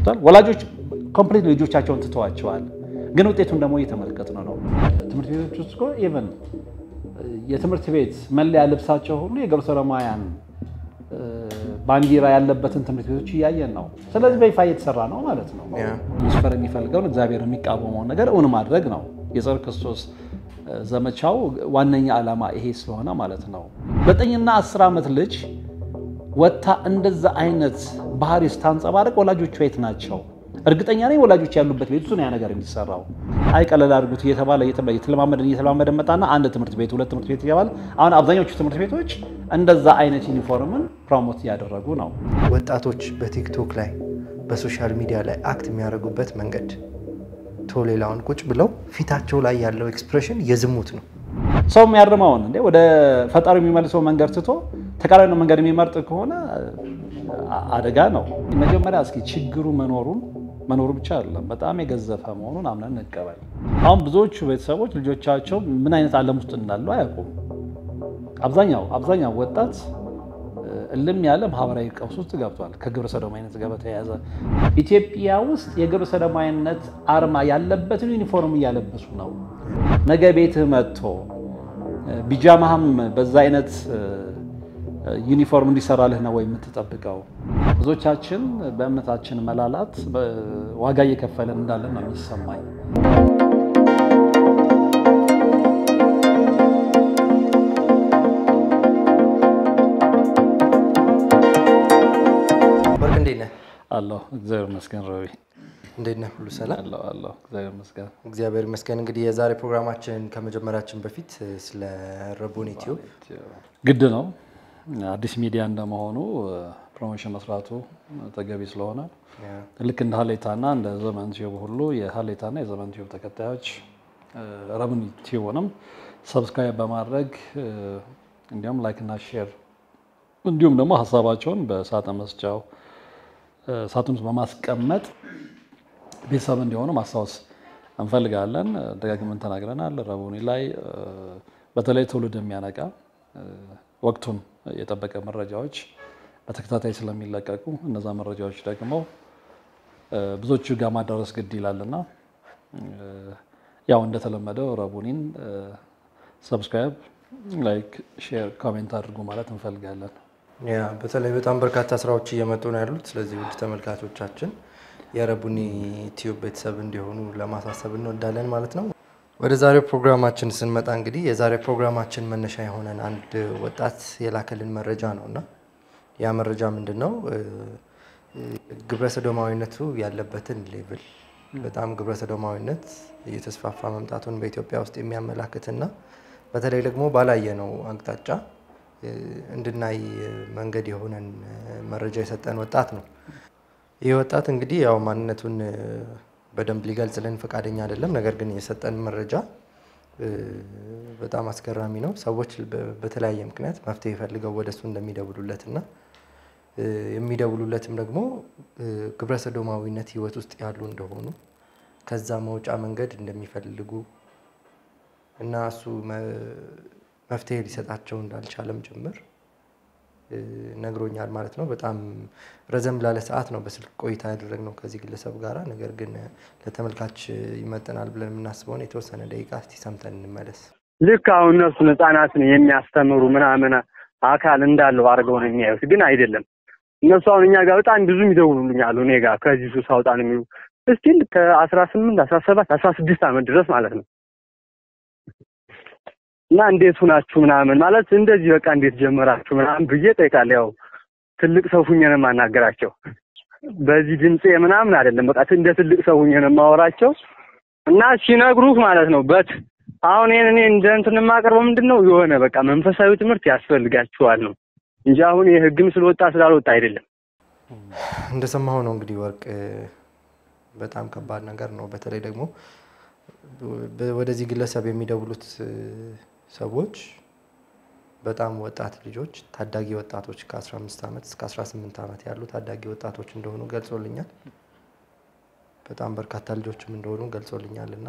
ገብቷል። ወላጆች ኮምፕሊት ልጆቻቸውን ትተዋቸዋል። ግን ውጤቱን ደግሞ እየተመለከትን ነው። ትምህርት ቤቶች ውስጥ እኮ ኢቨን የትምህርት ቤት መለያ ልብሳቸው ሁሉ የግብረ ሰዶማውያን ባንዲራ ያለበትን ትምህርት ቤቶች እያየን ነው። ስለዚህ በይፋ እየተሰራ ነው ማለት ነው። መስፈር የሚፈልገውን እግዚአብሔር የሚቃወመውን ነገር እውን ማድረግ ነው የጸረ ክርስቶስ ዘመቻው ዋነኛ ዓላማ ይሄ ስለሆነ ማለት ነው። ዘጠኝና አስር ዓመት ልጅ ወጥታ እንደዛ አይነት ባህሪ ስታንጸባርቅ ወላጆቿ የት ናቸው? እርግጠኛ ነኝ ወላጆች ያሉበት ቤት ውስጥ ነው ያ ነገር የሚሰራው። አይ ቀለል አድርጉት እየተባለ እየተለማመደን እየተለማመደ መጣና አንድ ትምህርት ቤት ሁለት ትምህርት ቤት እየተባለ አሁን አብዛኞቹ ትምህርት ቤቶች እንደዛ አይነት ዩኒፎርምን ፕሮሞት እያደረጉ ነው። ወጣቶች በቲክቶክ ላይ በሶሻል ሚዲያ ላይ አክት የሚያደርጉበት መንገድ ቶ ሌላውን ቁጭ ብለው ፊታቸው ላይ ያለው ኤክስፕሬሽን የዝሙት ነው። ሰው የሚያርመውን እንዴ ወደ ፈጣሪ የሚመልሰው መንገድ ትቶ ተቃራኒ መንገድ የሚመርጥ ከሆነ አደጋ ነው። መጀመሪያ እስኪ ችግሩ መኖሩን መኖሩ ብቻ አይደለም በጣም የገዘፈ መሆኑን አምነን እንቀበል። አሁን ብዙዎቹ ቤተሰቦች ልጆቻቸው ምን አይነት ዓለም ውስጥ እንዳሉ አያውቁም። አብዛኛው አብዛኛው ወጣት እልም ያለ ማህበራዊ ቀውስ ውስጥ ገብቷል። ከግብረ ሰዶማዊነት ጋር በተያያዘ ኢትዮጵያ ውስጥ የግብረ ሰዶማዊነት አርማ ያለበትን ዩኒፎርም እያለበሱ ነው። ነገ ቤትህ መጥቶ ቢጃማህም በዛ አይነት ዩኒፎርም እንዲሰራልህ ነው ወይ የምትጠብቀው? ብዙዎቻችን በእምነታችን መላላት ዋጋ እየከፈለን እንዳለን ነው የሚሰማኝ። ወርቅ እንዴት ነህ? አለሁ እግዚአብሔር ይመስገን። ረቢ እንዴት ነህ? ሁሉ ሰላም? አለሁ አለሁ እግዚአብሔር ይመስገን። እግዚአብሔር ይመስገን። እንግዲህ የዛሬ ፕሮግራማችን ከመጀመራችን በፊት ስለ ረቡን ዩቲዩብ ግድ ነው አዲስ ሚዲያ እንደመሆኑ ፕሮሞሽን መስራቱ ተገቢ ስለሆነ ልክ እንደ ሀሌታና እንደ ዘመን ቲዩብ ሁሉ የሀሌታና የዘመን ቲዩብ ተከታዮች ረቡን ቲዩብንም ሰብስክራይብ በማድረግ እንዲሁም ላይክ እና ሼር እንዲሁም ደግሞ ሀሳባቸውን በሳጥን መስጫው ሳጥን ውስጥ በማስቀመጥ ቤተሰብ እንዲሆኑ ማስታወስ እንፈልጋለን። ደጋግመን ተናግረናል። ረቡኒ ላይ በተለይ ትውልድ የሚያነቃ ወቅቱን የጠበቀ መረጃዎች በተከታታይ ስለሚለቀቁ እነዛ መረጃዎች ደግሞ ብዙዎቹ ጋር ማዳረስ ግድ ይላልና ያው እንደተለመደው ረቡኒን ሰብስክራይብ፣ ላይክ፣ ሼር፣ ኮሜንት አድርጉ ማለት እንፈልጋለን። ያ በተለይ በጣም በርካታ ስራዎች እየመጡ ነው ያሉት። ስለዚህ ውድ ተመልካቾቻችን የረቡኒ ቲዩብ ቤተሰብ እንዲሆኑ ለማሳሰብ እንወዳለን ማለት ነው። ወደ ዛሬው ፕሮግራማችን ስንመጣ እንግዲህ የዛሬው ፕሮግራማችን መነሻ የሆነን አንድ ወጣት የላከልን መረጃ ነው እና ያ መረጃ ምንድን ነው? ግብረ ሰዶማዊነቱ ያለበትን ሌቭል በጣም ግብረ ሰዶማዊነት እየተስፋፋ መምጣቱን በኢትዮጵያ ውስጥ የሚያመላክትና በተለይ ደግሞ ባላየነው አቅጣጫ እንድናይ መንገድ የሆነን መረጃ የሰጠን ወጣት ነው። ይህ ወጣት እንግዲህ ያው ማንነቱን በደንብ ሊገልጽልን ፈቃደኛ አይደለም። ነገር ግን የሰጠን መረጃ በጣም አስገራሚ ነው። ሰዎች በተለያየ ምክንያት መፍትሄ ፈልገው ወደሱ እንደሚደውሉለት እና የሚደውሉለትም ደግሞ ግብረ ሰዶማዊነት ሕይወት ውስጥ ያሉ እንደሆኑ ከዛ መውጫ መንገድ እንደሚፈልጉ እና እሱ መፍትሄ ሊሰጣቸው እንዳልቻለም ጭምር ነግሮኛል ማለት ነው። በጣም ረዘም ላለ ሰዓት ነው በስልክ ቆይታ ያደረግነው ከዚህ ግለሰብ ጋራ። ነገር ግን ለተመልካች ይመጥናል ብለን የምናስበውን የተወሰነ ደቂቃ እስቲ ሰምተን እንመለስ። ልክ አሁን እነሱን ህጻናትን የሚያስተምሩ ምናምን አካል እንዳለው አድርገው ነው የሚያዩት፣ ግን አይደለም። እነሱ አሁን እኛ ጋር በጣም ብዙ ይደውሉልኛሉ እኔ ጋር ከዚህ ሱስ አውጣን የሚሉ እስቲል ከአስራ ስምንት አስራ ሰባት አስራ ስድስት ዓመት ድረስ ማለት ነው እና እንዴት ሁናችሁ ምናምን ማለት እንደዚህ በቃ እንዴት ጀመራችሁ ምናምን ብዬ ጠይቃለሁ። ያው ትልቅ ሰው ሁኜ ነው የማናገራቸው። በዚህ ድምፄ ምናምን አይደለም፣ በቃ እንደ ትልቅ ሰው ሁኜ ነው የማወራቸው እና ሲነግሩህ ማለት ነው በት አሁን ይሄን እኔ እንደ እንትን የማቀርበው ምንድን ነው የሆነ በቃ መንፈሳዊ ትምህርት ያስፈልጋችኋል ነው እንጂ አሁን የህግም ስለወጣ ስላልወጣ አይደለም። እንደሰማሁ ነው እንግዲህ ወርቅ፣ በጣም ከባድ ነገር ነው። በተለይ ደግሞ ወደዚህ ግለሰብ የሚደውሉት ሰዎች በጣም ወጣት ልጆች ታዳጊ ወጣቶች ከ15 ዓመት እስከ 18 ዓመት ያሉ ታዳጊ ወጣቶች እንደሆኑ ገልጾልኛል። በጣም በርካታ ልጆችም እንደሆኑ ገልጾልኛል እና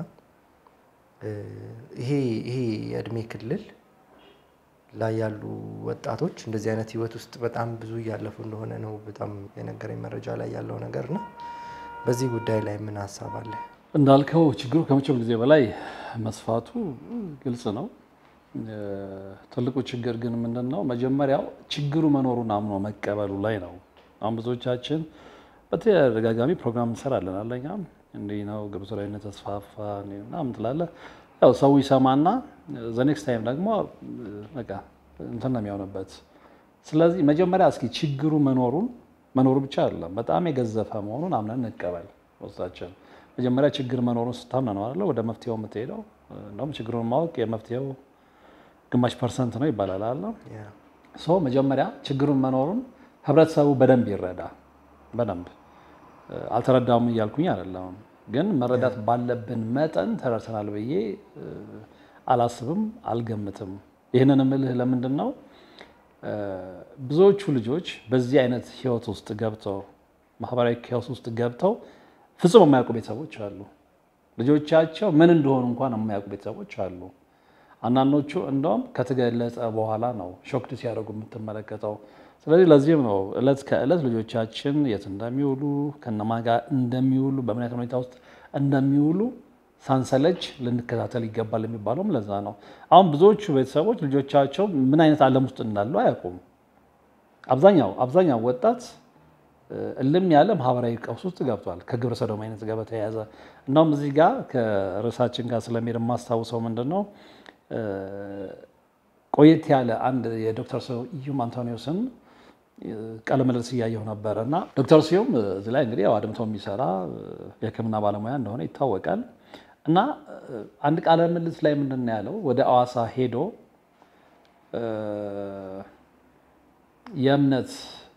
ይሄ ይሄ የእድሜ ክልል ላይ ያሉ ወጣቶች እንደዚህ አይነት ህይወት ውስጥ በጣም ብዙ እያለፉ እንደሆነ ነው በጣም የነገረኝ መረጃ ላይ ያለው ነገር ነው። በዚህ ጉዳይ ላይ ምን ሀሳብ አለ? እንዳልከው ችግሩ ከመቼውም ጊዜ በላይ መስፋቱ ግልጽ ነው። ትልቁ ችግር ግን ምንድን ነው? መጀመሪያው ችግሩ መኖሩን አምኖ መቀበሉ ላይ ነው። አሁን ብዙዎቻችን በተደጋጋሚ ፕሮግራም እንሰራለን አለኛ እንዲህ ነው ግብረ ሰዶማዊነት ተስፋፋ ምናምን ትላለህ። ያው ሰው ይሰማና ዘ ኔክስት ታይም ደግሞ በቃ እንትን ነው የሚሆንበት። ስለዚህ መጀመሪያ እስኪ ችግሩ መኖሩን መኖሩ ብቻ አይደለም በጣም የገዘፈ መሆኑን አምነን እንቀበል ውስጣችን መጀመሪያ ችግር መኖሩን ስታምነ ነው አይደለ ወደ መፍትሄው የምትሄደው። እንደውም ችግሩን ማወቅ የመፍትሄው ግማሽ ፐርሰንት ነው ይባላል አለ ሶ መጀመሪያ ችግሩን መኖሩን ህብረተሰቡ በደንብ ይረዳ። በደንብ አልተረዳውም እያልኩኝ አይደለም፣ ግን መረዳት ባለብን መጠን ተረድተናል ብዬ አላስብም፣ አልገምትም። ይህንን እምልህ ለምንድን ነው ብዙዎቹ ልጆች በዚህ አይነት ህይወት ውስጥ ገብተው ማህበራዊ ህይወት ውስጥ ገብተው ፍጹም የማያውቁ ቤተሰቦች አሉ። ልጆቻቸው ምን እንደሆኑ እንኳን የማያውቁ ቤተሰቦች አሉ። አንዳንዶቹ እንደውም ከተገለጸ በኋላ ነው ሾክድ ሲያደርጉ የምትመለከተው። ስለዚህ ለዚህም ነው እለት ከእለት ልጆቻችን የት እንደሚውሉ ከነማን ጋር እንደሚውሉ በምን አይነት ሁኔታ ውስጥ እንደሚውሉ ሳንሰለች ልንከታተል ይገባል የሚባለውም ለዛ ነው። አሁን ብዙዎቹ ቤተሰቦች ልጆቻቸው ምን አይነት ዓለም ውስጥ እንዳሉ አያውቁም። አብዛኛው አብዛኛው ወጣት እልም ያለ ማህበራዊ ቀውስ ውስጥ ገብቷል ከግብረ ሰዶማዊነት ጋር በተያያዘ እንደውም እዚህ ጋር ከርዕሳችን ጋር ስለሚሄድ የማስታውሰው ምንድን ነው ቆየት ያለ አንድ የዶክተር ስዩም አንቶኒዮስን ቃለ ምልልስ እያየሁ ነበረ እና ዶክተር ስዩም እዚህ ላይ እንግዲህ ያው አድምቶ የሚሰራ የሕክምና ባለሙያ እንደሆነ ይታወቃል። እና አንድ ቃለ ምልልስ ላይ ምንድን ነው ያለው ወደ አዋሳ ሄዶ የእምነት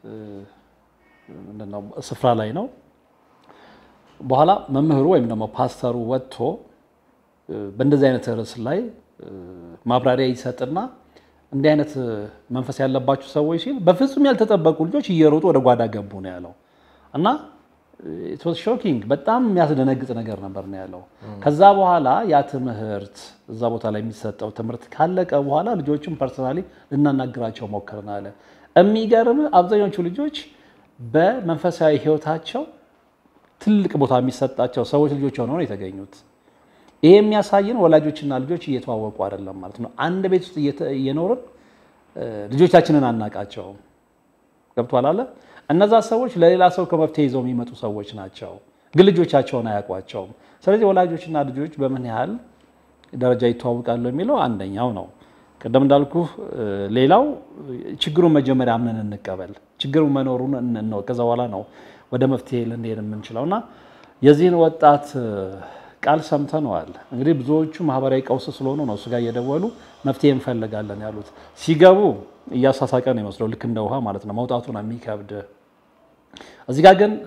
ምንድነው ስፍራ ላይ ነው። በኋላ መምህሩ ወይም ደግሞ ፓስተሩ ወጥቶ በእንደዚህ አይነት ርዕስ ላይ ማብራሪያ ይሰጥና እንዲህ አይነት መንፈስ ያለባችሁ ሰዎች ሲል በፍጹም ያልተጠበቁ ልጆች እየሮጡ ወደ ጓዳ ገቡ ነው ያለው እና ሾኪንግ በጣም የሚያስደነግጥ ነገር ነበር ነው ያለው። ከዛ በኋላ ያ ትምህርት እዛ ቦታ ላይ የሚሰጠው ትምህርት ካለቀ በኋላ ልጆቹን ፐርሰናሊ ልናናግራቸው ሞክርን አለ። የሚገርም አብዛኞቹ ልጆች በመንፈሳዊ ሕይወታቸው ትልቅ ቦታ የሚሰጣቸው ሰዎች ልጆች ሆነው ነው የተገኙት። ይሄ የሚያሳየን ወላጆችና ልጆች እየተዋወቁ አይደለም ማለት ነው። አንድ ቤት ውስጥ እየኖርን ልጆቻችንን አናቃቸውም። ገብቷል አለ እነዛ ሰዎች ለሌላ ሰው ከመፍትሄ ይዘው የሚመጡ ሰዎች ናቸው፣ ግን ልጆቻቸውን አያውቋቸውም። ስለዚህ ወላጆችና ልጆች በምን ያህል ደረጃ ይተዋወቃሉ የሚለው አንደኛው ነው። ቅድም እንዳልኩ ሌላው ችግሩን መጀመሪያ አምነን እንቀበል፣ ችግሩ መኖሩን እንወቅ። ከዛ በኋላ ነው ወደ መፍትሄ ልንሄድ የምንችለው እና የዚህን ወጣት ቃል ሰምተነዋል። እንግዲህ ብዙዎቹ ማህበራዊ ቀውስ ስለሆኑ ነው እሱ ጋር እየደወሉ መፍትሄ እንፈልጋለን ያሉት። ሲገቡ እያሳሳቀ ነው ይመስለው፣ ልክ እንደ ውሃ ማለት ነው። መውጣቱ ነው የሚከብድ። እዚህ ጋር ግን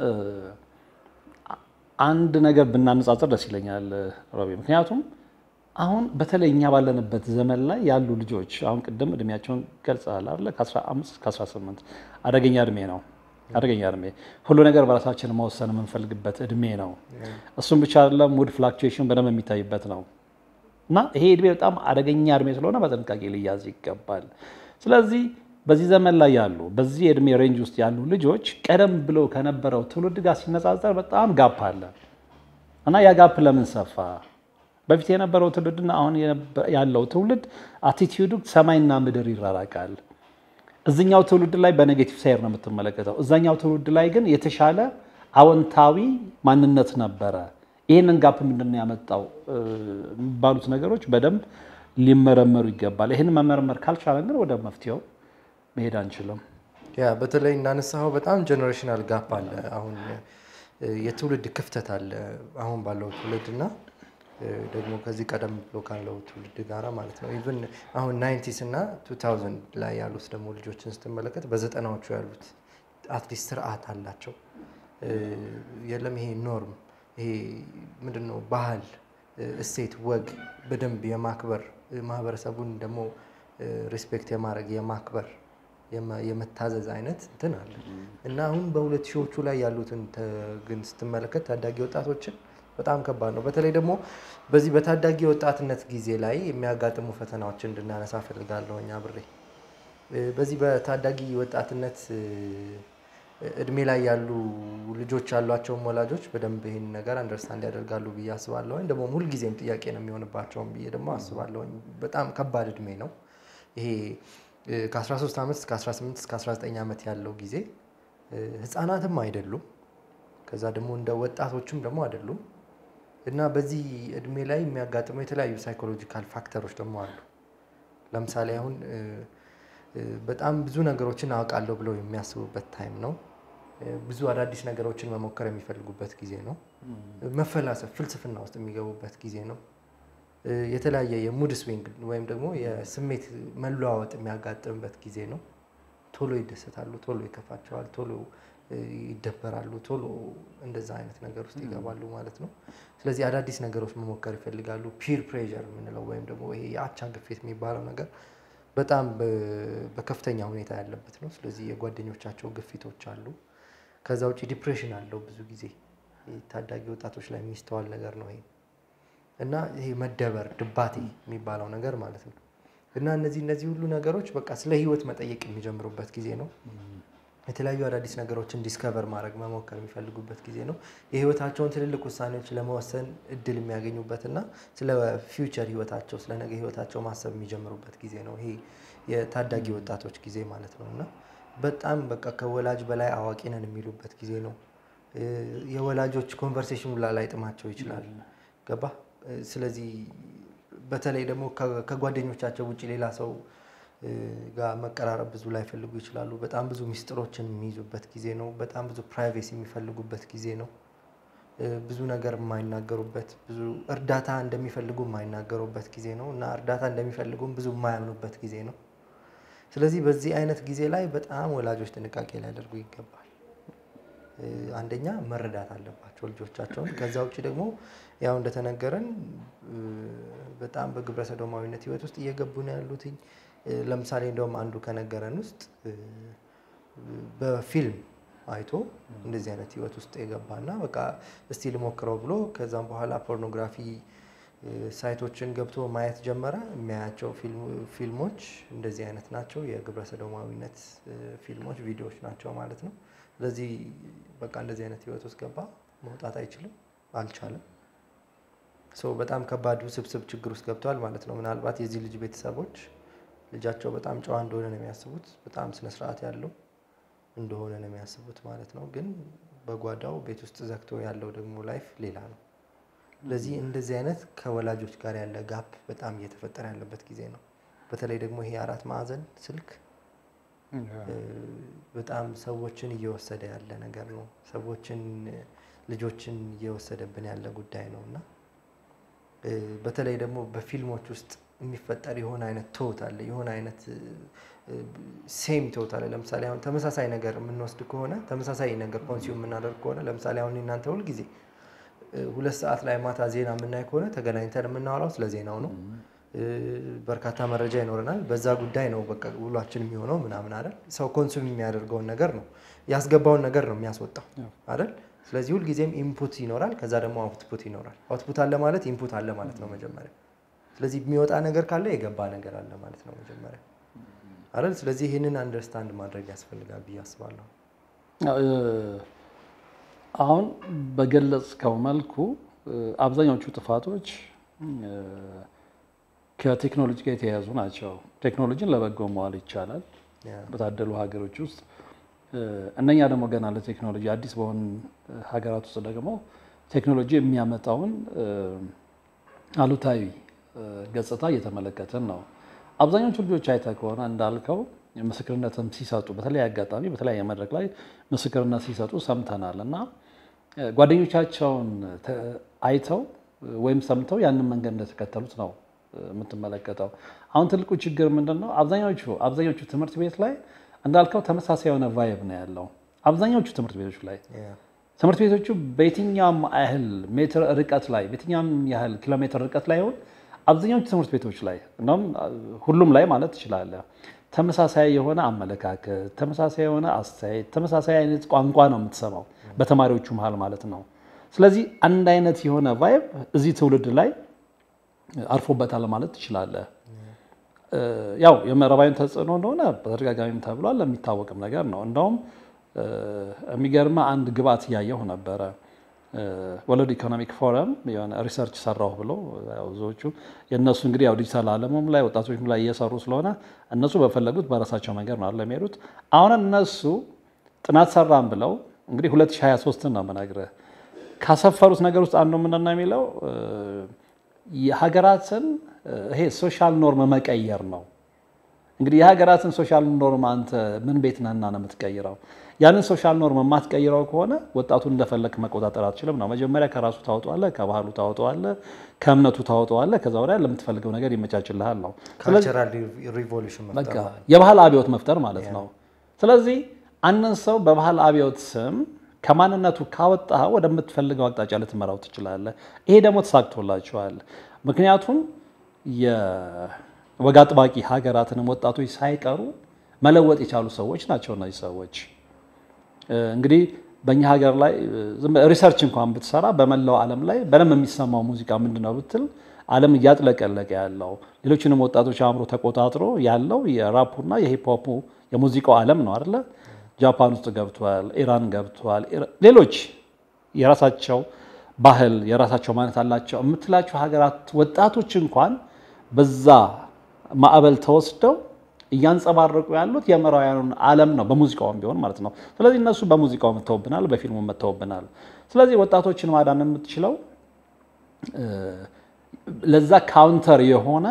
አንድ ነገር ብናነጻጽር ደስ ይለኛል ሮቢ። ምክንያቱም አሁን በተለይ እኛ ባለንበት ዘመን ላይ ያሉ ልጆች አሁን ቅድም እድሜያቸውን ገልጸሃል አይደለ? ከ15 እስከ 18 አደገኛ እድሜ ነው አደገኛ እድሜ ሁሉ ነገር በራሳችን መወሰን የምንፈልግበት እድሜ ነው። እሱም ብቻ አይደለም፣ ሙድ ፍላክቹዌሽን በደንብ የሚታይበት ነው እና ይሄ እድሜ በጣም አደገኛ እድሜ ስለሆነ በጥንቃቄ ሊያዝ ይገባል። ስለዚህ በዚህ ዘመን ላይ ያሉ በዚህ የእድሜ ሬንጅ ውስጥ ያሉ ልጆች ቀደም ብሎ ከነበረው ትውልድ ጋር ሲነጻጸር በጣም ጋፕ አለ እና ያ ጋፕ ለምን ሰፋ? በፊት የነበረው ትውልድና አሁን ያለው ትውልድ አቲቲዩዱ ሰማይና ምድር ይራራቃል። እዚኛው ትውልድ ላይ በኔጌቲቭ ሳይር ነው የምትመለከተው። እዛኛው ትውልድ ላይ ግን የተሻለ አዎንታዊ ማንነት ነበረ። ይህንን ጋፕ ምንድን ነው ያመጣው የሚባሉት ነገሮች በደንብ ሊመረመሩ ይገባል። ይህን መመርመር ካልቻለን ግን ወደ መፍትሄው መሄድ አንችልም። ያ በተለይ እንዳነሳኸው በጣም ጀኔሬሽናል ጋፕ አለ። አሁን የትውልድ ክፍተት አለ አሁን ባለው ትውልድ እና ደግሞ ከዚህ ቀደም ብሎ ካለው ትውልድ ጋራ ማለት ነው። ኢቭን አሁን ናይንቲስ እና ቱ ታውዘንድ ላይ ያሉት ደግሞ ልጆችን ስትመለከት በዘጠናዎቹ ያሉት አትሊስት ስርዓት አላቸው። የለም ይሄ ኖርም ይሄ ምንድን ነው ባህል፣ እሴት፣ ወግ በደንብ የማክበር ማህበረሰቡን ደግሞ ሪስፔክት የማድረግ የማክበር የመታዘዝ አይነት እንትን አለ እና አሁን በሁለት ሺዎቹ ላይ ያሉትን ግን ስትመለከት ታዳጊ ወጣቶችን በጣም ከባድ ነው። በተለይ ደግሞ በዚህ በታዳጊ ወጣትነት ጊዜ ላይ የሚያጋጥሙ ፈተናዎችን እንድናነሳ ፈልጋለሁ። እኛ ብሬ በዚህ በታዳጊ ወጣትነት እድሜ ላይ ያሉ ልጆች ያሏቸውም ወላጆች በደንብ ይህን ነገር አንደርስታንድ ያደርጋሉ ብዬ አስባለሁኝ። ደግሞ ሁልጊዜም ጥያቄ ነው የሚሆንባቸውም ብዬ ደግሞ አስባለሁኝ። በጣም ከባድ እድሜ ነው ይሄ ከ13 ዓመት እስከ 18 እስከ 19 ዓመት ያለው ጊዜ ህፃናትም አይደሉም፣ ከዛ ደግሞ እንደ ወጣቶችም ደግሞ አይደሉም እና በዚህ እድሜ ላይ የሚያጋጥመው የተለያዩ ሳይኮሎጂካል ፋክተሮች ደግሞ አሉ። ለምሳሌ አሁን በጣም ብዙ ነገሮችን አውቃለሁ ብለው የሚያስቡበት ታይም ነው። ብዙ አዳዲስ ነገሮችን መሞከር የሚፈልጉበት ጊዜ ነው። መፈላሰፍ፣ ፍልስፍና ውስጥ የሚገቡበት ጊዜ ነው። የተለያየ የሙድ ስዊንግ ወይም ደግሞ የስሜት መለዋወጥ የሚያጋጥምበት ጊዜ ነው። ቶሎ ይደሰታሉ፣ ቶሎ ይከፋቸዋል፣ ቶሎ ይደበራሉ፣ ቶሎ እንደዛ አይነት ነገር ውስጥ ይገባሉ ማለት ነው። ስለዚህ አዳዲስ ነገሮች መሞከር ይፈልጋሉ። ፒር ፕሬዠር የምንለው ወይም ደግሞ ይሄ የአቻ ግፊት የሚባለው ነገር በጣም በከፍተኛ ሁኔታ ያለበት ነው። ስለዚህ የጓደኞቻቸው ግፊቶች አሉ። ከዛ ውጭ ዲፕሬሽን አለው ብዙ ጊዜ ታዳጊ ወጣቶች ላይ የሚስተዋል ነገር ነው ይሄ እና ይሄ መደበር ድባቴ የሚባለው ነገር ማለት ነው። እና እነዚህ እነዚህ ሁሉ ነገሮች በቃ ስለ ህይወት መጠየቅ የሚጀምሩበት ጊዜ ነው። የተለያዩ አዳዲስ ነገሮችን ዲስከቨር ማድረግ መሞከር የሚፈልጉበት ጊዜ ነው። የህይወታቸውን ትልልቅ ውሳኔዎች ለመወሰን እድል የሚያገኙበት እና ስለ ፊውቸር ህይወታቸው ስለ ነገ ህይወታቸው ማሰብ የሚጀምሩበት ጊዜ ነው። ይሄ የታዳጊ ወጣቶች ጊዜ ማለት ነው እና በጣም በቃ ከወላጅ በላይ አዋቂ ነን የሚሉበት ጊዜ ነው። የወላጆች ኮንቨርሴሽን ላ ላይ ጥማቸው ይችላል። ገባ ስለዚህ በተለይ ደግሞ ከጓደኞቻቸው ውጭ ሌላ ሰው ጋር መቀራረብ ብዙ ላይፈልጉ ይችላሉ። በጣም ብዙ ሚስጥሮችን የሚይዙበት ጊዜ ነው። በጣም ብዙ ፕራይቬሲ የሚፈልጉበት ጊዜ ነው። ብዙ ነገር የማይናገሩበት ብዙ እርዳታ እንደሚፈልጉ የማይናገሩበት ጊዜ ነው እና እርዳታ እንደሚፈልጉም ብዙ የማያምኑበት ጊዜ ነው። ስለዚህ በዚህ አይነት ጊዜ ላይ በጣም ወላጆች ጥንቃቄ ሊያደርጉ ይገባል። አንደኛ መረዳት አለባቸው ልጆቻቸውን። ከዛ ውጭ ደግሞ ያው እንደተነገረን በጣም በግብረ ሰዶማዊነት ህይወት ውስጥ እየገቡ ነው ያሉትኝ። ለምሳሌ እንደውም አንዱ ከነገረን ውስጥ በፊልም አይቶ እንደዚህ አይነት ህይወት ውስጥ የገባና በቃ እስቲ ልሞክረው ብሎ ከዛም በኋላ ፖርኖግራፊ ሳይቶችን ገብቶ ማየት ጀመረ። የሚያያቸው ፊልሞች እንደዚህ አይነት ናቸው። የግብረ ሰዶማዊነት ፊልሞች፣ ቪዲዮዎች ናቸው ማለት ነው። ስለዚህ በቃ እንደዚህ አይነት ህይወት ውስጥ ገባ። መውጣት አይችልም፣ አልቻለም። ሰው በጣም ከባድ ውስብስብ ችግር ውስጥ ገብተዋል ማለት ነው። ምናልባት የዚህ ልጅ ቤተሰቦች ልጃቸው በጣም ጨዋ እንደሆነ ነው የሚያስቡት፣ በጣም ስነስርዓት ያለው እንደሆነ ነው የሚያስቡት ማለት ነው። ግን በጓዳው ቤት ውስጥ ዘግቶ ያለው ደግሞ ላይፍ ሌላ ነው። ስለዚህ እንደዚህ አይነት ከወላጆች ጋር ያለ ጋፕ በጣም እየተፈጠረ ያለበት ጊዜ ነው። በተለይ ደግሞ ይሄ አራት ማዕዘን ስልክ በጣም ሰዎችን እየወሰደ ያለ ነገር ነው። ሰዎችን ልጆችን እየወሰደብን ያለ ጉዳይ ነው እና በተለይ ደግሞ በፊልሞች ውስጥ የሚፈጠር የሆነ አይነት ትወት አለ፣ የሆነ አይነት ሴም ትወት አለ። ለምሳሌ አሁን ተመሳሳይ ነገር የምንወስድ ከሆነ ተመሳሳይ ነገር ኮንሱም የምናደርግ ከሆነ ለምሳሌ አሁን እናንተ ሁልጊዜ ሁለት ሰዓት ላይ ማታ ዜና የምናይ ከሆነ ተገናኝተን የምናወራው ስለ ዜናው ነው። በርካታ መረጃ ይኖረናል። በዛ ጉዳይ ነው በቃ ውሏችን የሚሆነው ምናምን አይደል። ሰው ኮንሱም የሚያደርገውን ነገር ነው ያስገባውን ነገር ነው የሚያስወጣው አይደል። ስለዚህ ሁልጊዜም ኢንፑት ይኖራል፣ ከዛ ደግሞ አውትፑት ይኖራል። አውትፑት አለ ማለት ኢንፑት አለ ማለት ነው መጀመሪያ። ስለዚህ የሚወጣ ነገር ካለ የገባ ነገር አለ ማለት ነው መጀመሪያ አይደል። ስለዚህ ይህንን አንደርስታንድ ማድረግ ያስፈልጋል ብዬ አስባለሁ። አሁን በገለጽከው መልኩ አብዛኛዎቹ ጥፋቶች ከቴክኖሎጂ ጋር የተያያዙ ናቸው። ቴክኖሎጂን ለበጎ መዋል ይቻላል በታደሉ ሀገሮች ውስጥ። እነኛ ደግሞ ገና ለቴክኖሎጂ አዲስ በሆኑ ሀገራት ውስጥ ደግሞ ቴክኖሎጂ የሚያመጣውን አሉታዊ ገጽታ እየተመለከትን ነው። አብዛኞቹ ልጆች አይተህ ከሆነ እንዳልከው ምስክርነትም ሲሰጡ በተለያየ አጋጣሚ በተለያየ መድረክ ላይ ምስክርነት ሲሰጡ ሰምተናል እና ጓደኞቻቸውን አይተው ወይም ሰምተው ያንን መንገድ እንደተከተሉት ነው የምትመለከተው። አሁን ትልቁ ችግር ምንድን ነው? አብዛኞቹ አብዛኞቹ ትምህርት ቤት ላይ እንዳልከው ተመሳሳይ የሆነ ቫይብ ነው ያለው። አብዛኞቹ ትምህርት ቤቶች ላይ ትምህርት ቤቶቹ በየትኛውም ያህል ሜትር ርቀት ላይ በየትኛውም ያህል ኪሎ ሜትር ርቀት ላይ ይሆን አብዛኞቹ ትምህርት ቤቶች ላይ እንደውም ሁሉም ላይ ማለት ትችላለህ ተመሳሳይ የሆነ አመለካከት፣ ተመሳሳይ የሆነ አስተያየት፣ ተመሳሳይ አይነት ቋንቋ ነው የምትሰማው በተማሪዎቹ መሀል ማለት ነው። ስለዚህ አንድ አይነት የሆነ ቫይብ እዚህ ትውልድ ላይ አርፎበታል ማለት ትችላለህ። ያው የምዕራባዊን ተጽዕኖ እንደሆነ በተደጋጋሚም ተብሏል፣ የሚታወቅም ነገር ነው። እንደውም የሚገርማ አንድ ግብአት እያየሁ ነበረ። ወርልድ ኢኮኖሚክ ፎረም የሆነ ሪሰርች ሰራሁ ብሎ ብዙዎቹ የእነሱ እንግዲህ ያው ዲጂታል ዓለሙም ላይ ወጣቶችም ላይ እየሰሩ ስለሆነ እነሱ በፈለጉት በራሳቸው መንገድ ነው የሚሄዱት። አሁን እነሱ ጥናት ሰራን ብለው እንግዲህ 2023 ነው የምነግርህ ካሰፈሩት ነገር ውስጥ አንዱ ምንድን ነው የሚለው የሀገራትን ይሄ ሶሻል ኖርም መቀየር ነው። እንግዲህ የሀገራትን ሶሻል ኖርም አንተ ምን ቤት ነህና ነው የምትቀይረው? ያንን ሶሻል ኖርም የማትቀይረው ከሆነ ወጣቱን እንደፈለክ መቆጣጠር አትችልም ነው። መጀመሪያ ከራሱ ታወጣዋለህ፣ ከባህሉ ታወጣዋለህ፣ ከእምነቱ ታወጣዋለህ። ከዛ ወዲያ ለምትፈልገው ነገር ይመቻችልሃል ነው። ካልቸራል ሪቮሉሽን በቃ የባህል አብዮት መፍጠር ማለት ነው። ስለዚህ አንድን ሰው በባህል አብዮት ስም ከማንነቱ ካወጣህ ወደምትፈልገው አቅጣጫ ልትመራው ትችላለህ። ይሄ ደግሞ ተሳክቶላቸዋል። ምክንያቱም የወግ አጥባቂ ሀገራትንም ወጣቶች ሳይቀሩ መለወጥ የቻሉ ሰዎች ናቸው። እነዚህ ሰዎች እንግዲህ በእኛ ሀገር ላይ ሪሰርች እንኳን ብትሰራ በመላው ዓለም ላይ በደንብ የሚሰማው ሙዚቃ ምንድን ነው ብትል ዓለም እያጥለቀለቀ ያለው ሌሎችንም ወጣቶች አእምሮ ተቆጣጥሮ ያለው የራፑና የሂፕሆፑ የሙዚቃው ዓለም ነው አይደለ? ጃፓን ውስጥ ገብቷል፣ ኢራን ገብቷል። ሌሎች የራሳቸው ባህል የራሳቸው ማነት አላቸው የምትላቸው ሀገራት ወጣቶች እንኳን በዛ ማዕበል ተወስደው እያንጸባረቁ ያሉት የምዕራባውያኑን ዓለም ነው፣ በሙዚቃውም ቢሆን ማለት ነው። ስለዚህ እነሱ በሙዚቃው መተውብናል፣ በፊልሙ መተውብናል። ስለዚህ ወጣቶችን ማዳን የምትችለው ለዛ ካውንተር የሆነ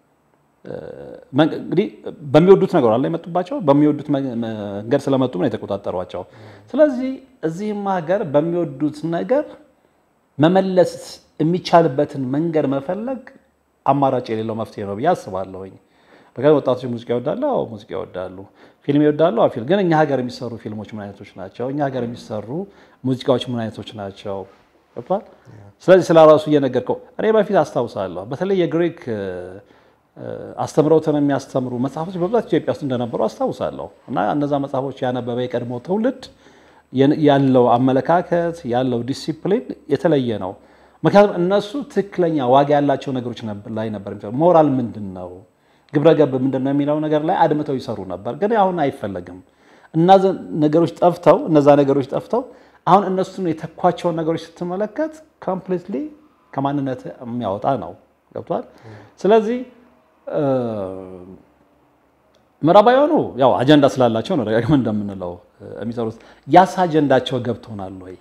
እንግዲህ በሚወዱት ነገር አለ የመጡባቸው በሚወዱት መንገድ ስለመጡ ነው የተቆጣጠሯቸው። ስለዚህ እዚህም ሀገር በሚወዱት ነገር መመለስ የሚቻልበትን መንገድ መፈለግ አማራጭ የሌለው መፍትሄ ነው ብዬ አስባለሁኝ። በቃ ወጣቶች ሙዚቃ ይወዳሉ፣ አዎ ሙዚቃ ይወዳሉ። ፊልም ይወዳሉ፣ አዎ ፊልም። ግን እኛ ሀገር የሚሰሩ ፊልሞች ምን አይነቶች ናቸው? እኛ ሀገር የሚሰሩ ሙዚቃዎች ምን አይነቶች ናቸው? ገብቷል። ስለዚህ ስለ ራሱ እየነገርከው እኔ በፊት አስታውሳለሁ በተለይ የግሪክ አስተምረውትን የሚያስተምሩ መጽሐፎች በብዛት ኢትዮጵያ ውስጥ እንደነበሩ አስታውሳለሁ። እና እነዛ መጽሐፎች ያነበበ የቀድሞ ትውልድ ያለው አመለካከት ያለው ዲሲፕሊን የተለየ ነው። ምክንያቱም እነሱ ትክክለኛ ዋጋ ያላቸው ነገሮች ላይ ነበር የሚሰሩ። ሞራል ምንድን ነው፣ ግብረገብ ምንድን ነው የሚለው ነገር ላይ አድምተው ይሰሩ ነበር። ግን አሁን አይፈለግም። እነዛ ነገሮች ጠፍተው እነዛ ነገሮች ጠፍተው አሁን እነሱን የተኳቸውን ነገሮች ስትመለከት ኮምፕሊትሊ ከማንነት የሚያወጣ ነው። ገብቷል። ስለዚህ ምዕራባውያኑ ያው አጀንዳ ስላላቸው ነው ደጋግመን እንደምንለው የሚሰሩት። ያስ አጀንዳቸው ገብቶናል ወይ?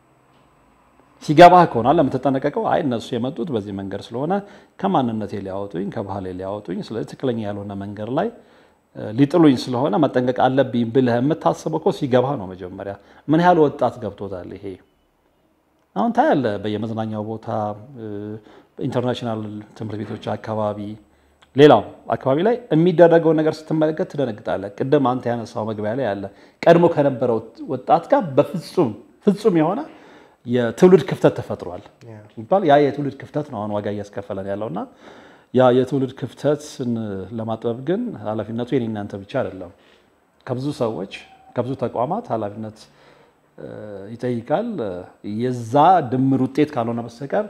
ሲገባህ ከሆናል ለምትጠነቀቀው፣ አይ እነሱ የመጡት በዚህ መንገድ ስለሆነ ከማንነቴ ሊያወጡኝ፣ ከባህሌ ሊያወጡኝ፣ ስለዚህ ትክክለኛ ያልሆነ መንገድ ላይ ሊጥሉኝ ስለሆነ መጠንቀቅ አለብኝ ብለህ የምታስበው እኮ ሲገባህ ነው። መጀመሪያ ምን ያህል ወጣት ገብቶታል ይሄ? አሁን ታያለህ በየመዝናኛው ቦታ፣ ኢንተርናሽናል ትምህርት ቤቶች አካባቢ ሌላው አካባቢ ላይ የሚደረገው ነገር ስትመለከት ትደነግጣለህ። ቅድም አንተ ያነሳው መግቢያ ላይ ያለ ቀድሞ ከነበረው ወጣት ጋር በፍጹም ፍጹም የሆነ የትውልድ ክፍተት ተፈጥሯል ይባል። ያ የትውልድ ክፍተት ነው አሁን ዋጋ እያስከፈለን ያለውና ያ የትውልድ ክፍተትን ለማጥበብ ግን ኃላፊነቱ የኔ እናንተ ብቻ አይደለም። ከብዙ ሰዎች ከብዙ ተቋማት ኃላፊነት ይጠይቃል። የዛ ድምር ውጤት ካልሆነ በስተቀር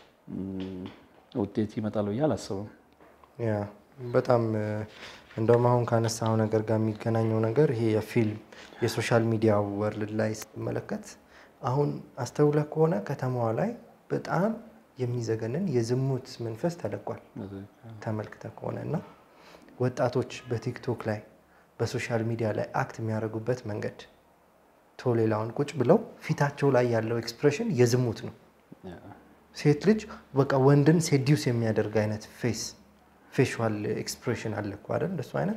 ውጤት ይመጣል ብዬ አላስብም። ያ በጣም እንደውም አሁን ካነሳው ነገር ጋር የሚገናኘው ነገር ይሄ የፊልም የሶሻል ሚዲያ ወርልድ ላይ ስትመለከት አሁን አስተውለህ ከሆነ ከተማዋ ላይ በጣም የሚዘገንን የዝሙት መንፈስ ተለቋል። ተመልክተህ ከሆነ እና ወጣቶች በቲክቶክ ላይ በሶሻል ሚዲያ ላይ አክት የሚያደርጉበት መንገድ ቶ ሌላውን ቁጭ ብለው ፊታቸው ላይ ያለው ኤክስፕሬሽን የዝሙት ነው። ሴት ልጅ በቃ ወንድን ሴዲውስ የሚያደርግ አይነት ፌስ ፌሻል ኤክስፕሬሽን አለ እኮ አይደል? እንደሱ አይነት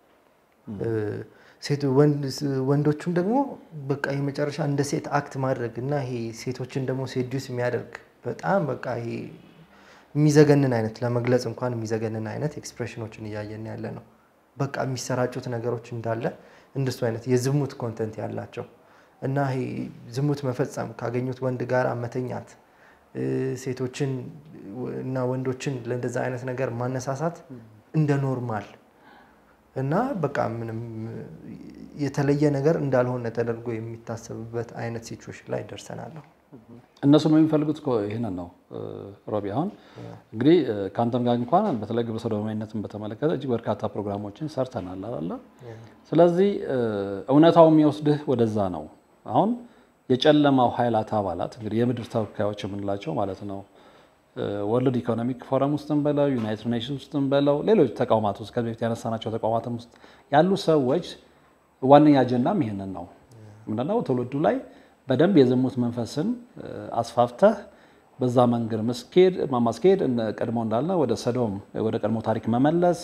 ወንዶቹም ደግሞ በቃ የመጨረሻ እንደ ሴት አክት ማድረግ እና ይሄ ሴቶችን ደግሞ ሴዲውስ የሚያደርግ በጣም በቃ ይሄ የሚዘገንን አይነት ለመግለጽ እንኳን የሚዘገንን አይነት ኤክስፕሬሽኖችን እያየን ያለ ነው። በቃ የሚሰራጩት ነገሮች እንዳለ እንደሱ አይነት የዝሙት ኮንተንት ያላቸው እና ይሄ ዝሙት መፈጸም ካገኙት ወንድ ጋር መተኛት ሴቶችን እና ወንዶችን ለእንደዛ አይነት ነገር ማነሳሳት እንደ ኖርማል እና በቃ ምንም የተለየ ነገር እንዳልሆነ ተደርጎ የሚታሰብበት አይነት ሲቹዌሽን ላይ ደርሰናል። እነሱም የሚፈልጉት እኮ ይህንን ነው ሮቢ። አሁን እንግዲህ ከአንተም ጋር እንኳን በተለይ ግብረ ሰዶማዊነትን በተመለከተ እጅግ በርካታ ፕሮግራሞችን ሰርተናል አለ። ስለዚህ እውነታው የሚወስድህ ወደዛ ነው። አሁን የጨለማው ኃይላት አባላት እንግዲህ የምድር ተወካዮች የምንላቸው ማለት ነው ወርልድ ኢኮኖሚክ ፎረም ውስጥም በለው ዩናይትድ ኔሽንስ ውስጥም በለው ሌሎች ተቋማት ውስጥ ከዚህ በፊት ያነሳናቸው ተቋማትም ውስጥ ያሉ ሰዎች ዋነኛ አጀንዳም ይህንን ነው። ምንድነው ትውልዱ ላይ በደንብ የዝሙት መንፈስን አስፋፍተህ በዛ መንገድ መስኬድ ማስኬድ ቀድሞ እንዳልነ ወደ ሰዶም ወደ ቀድሞ ታሪክ መመለስ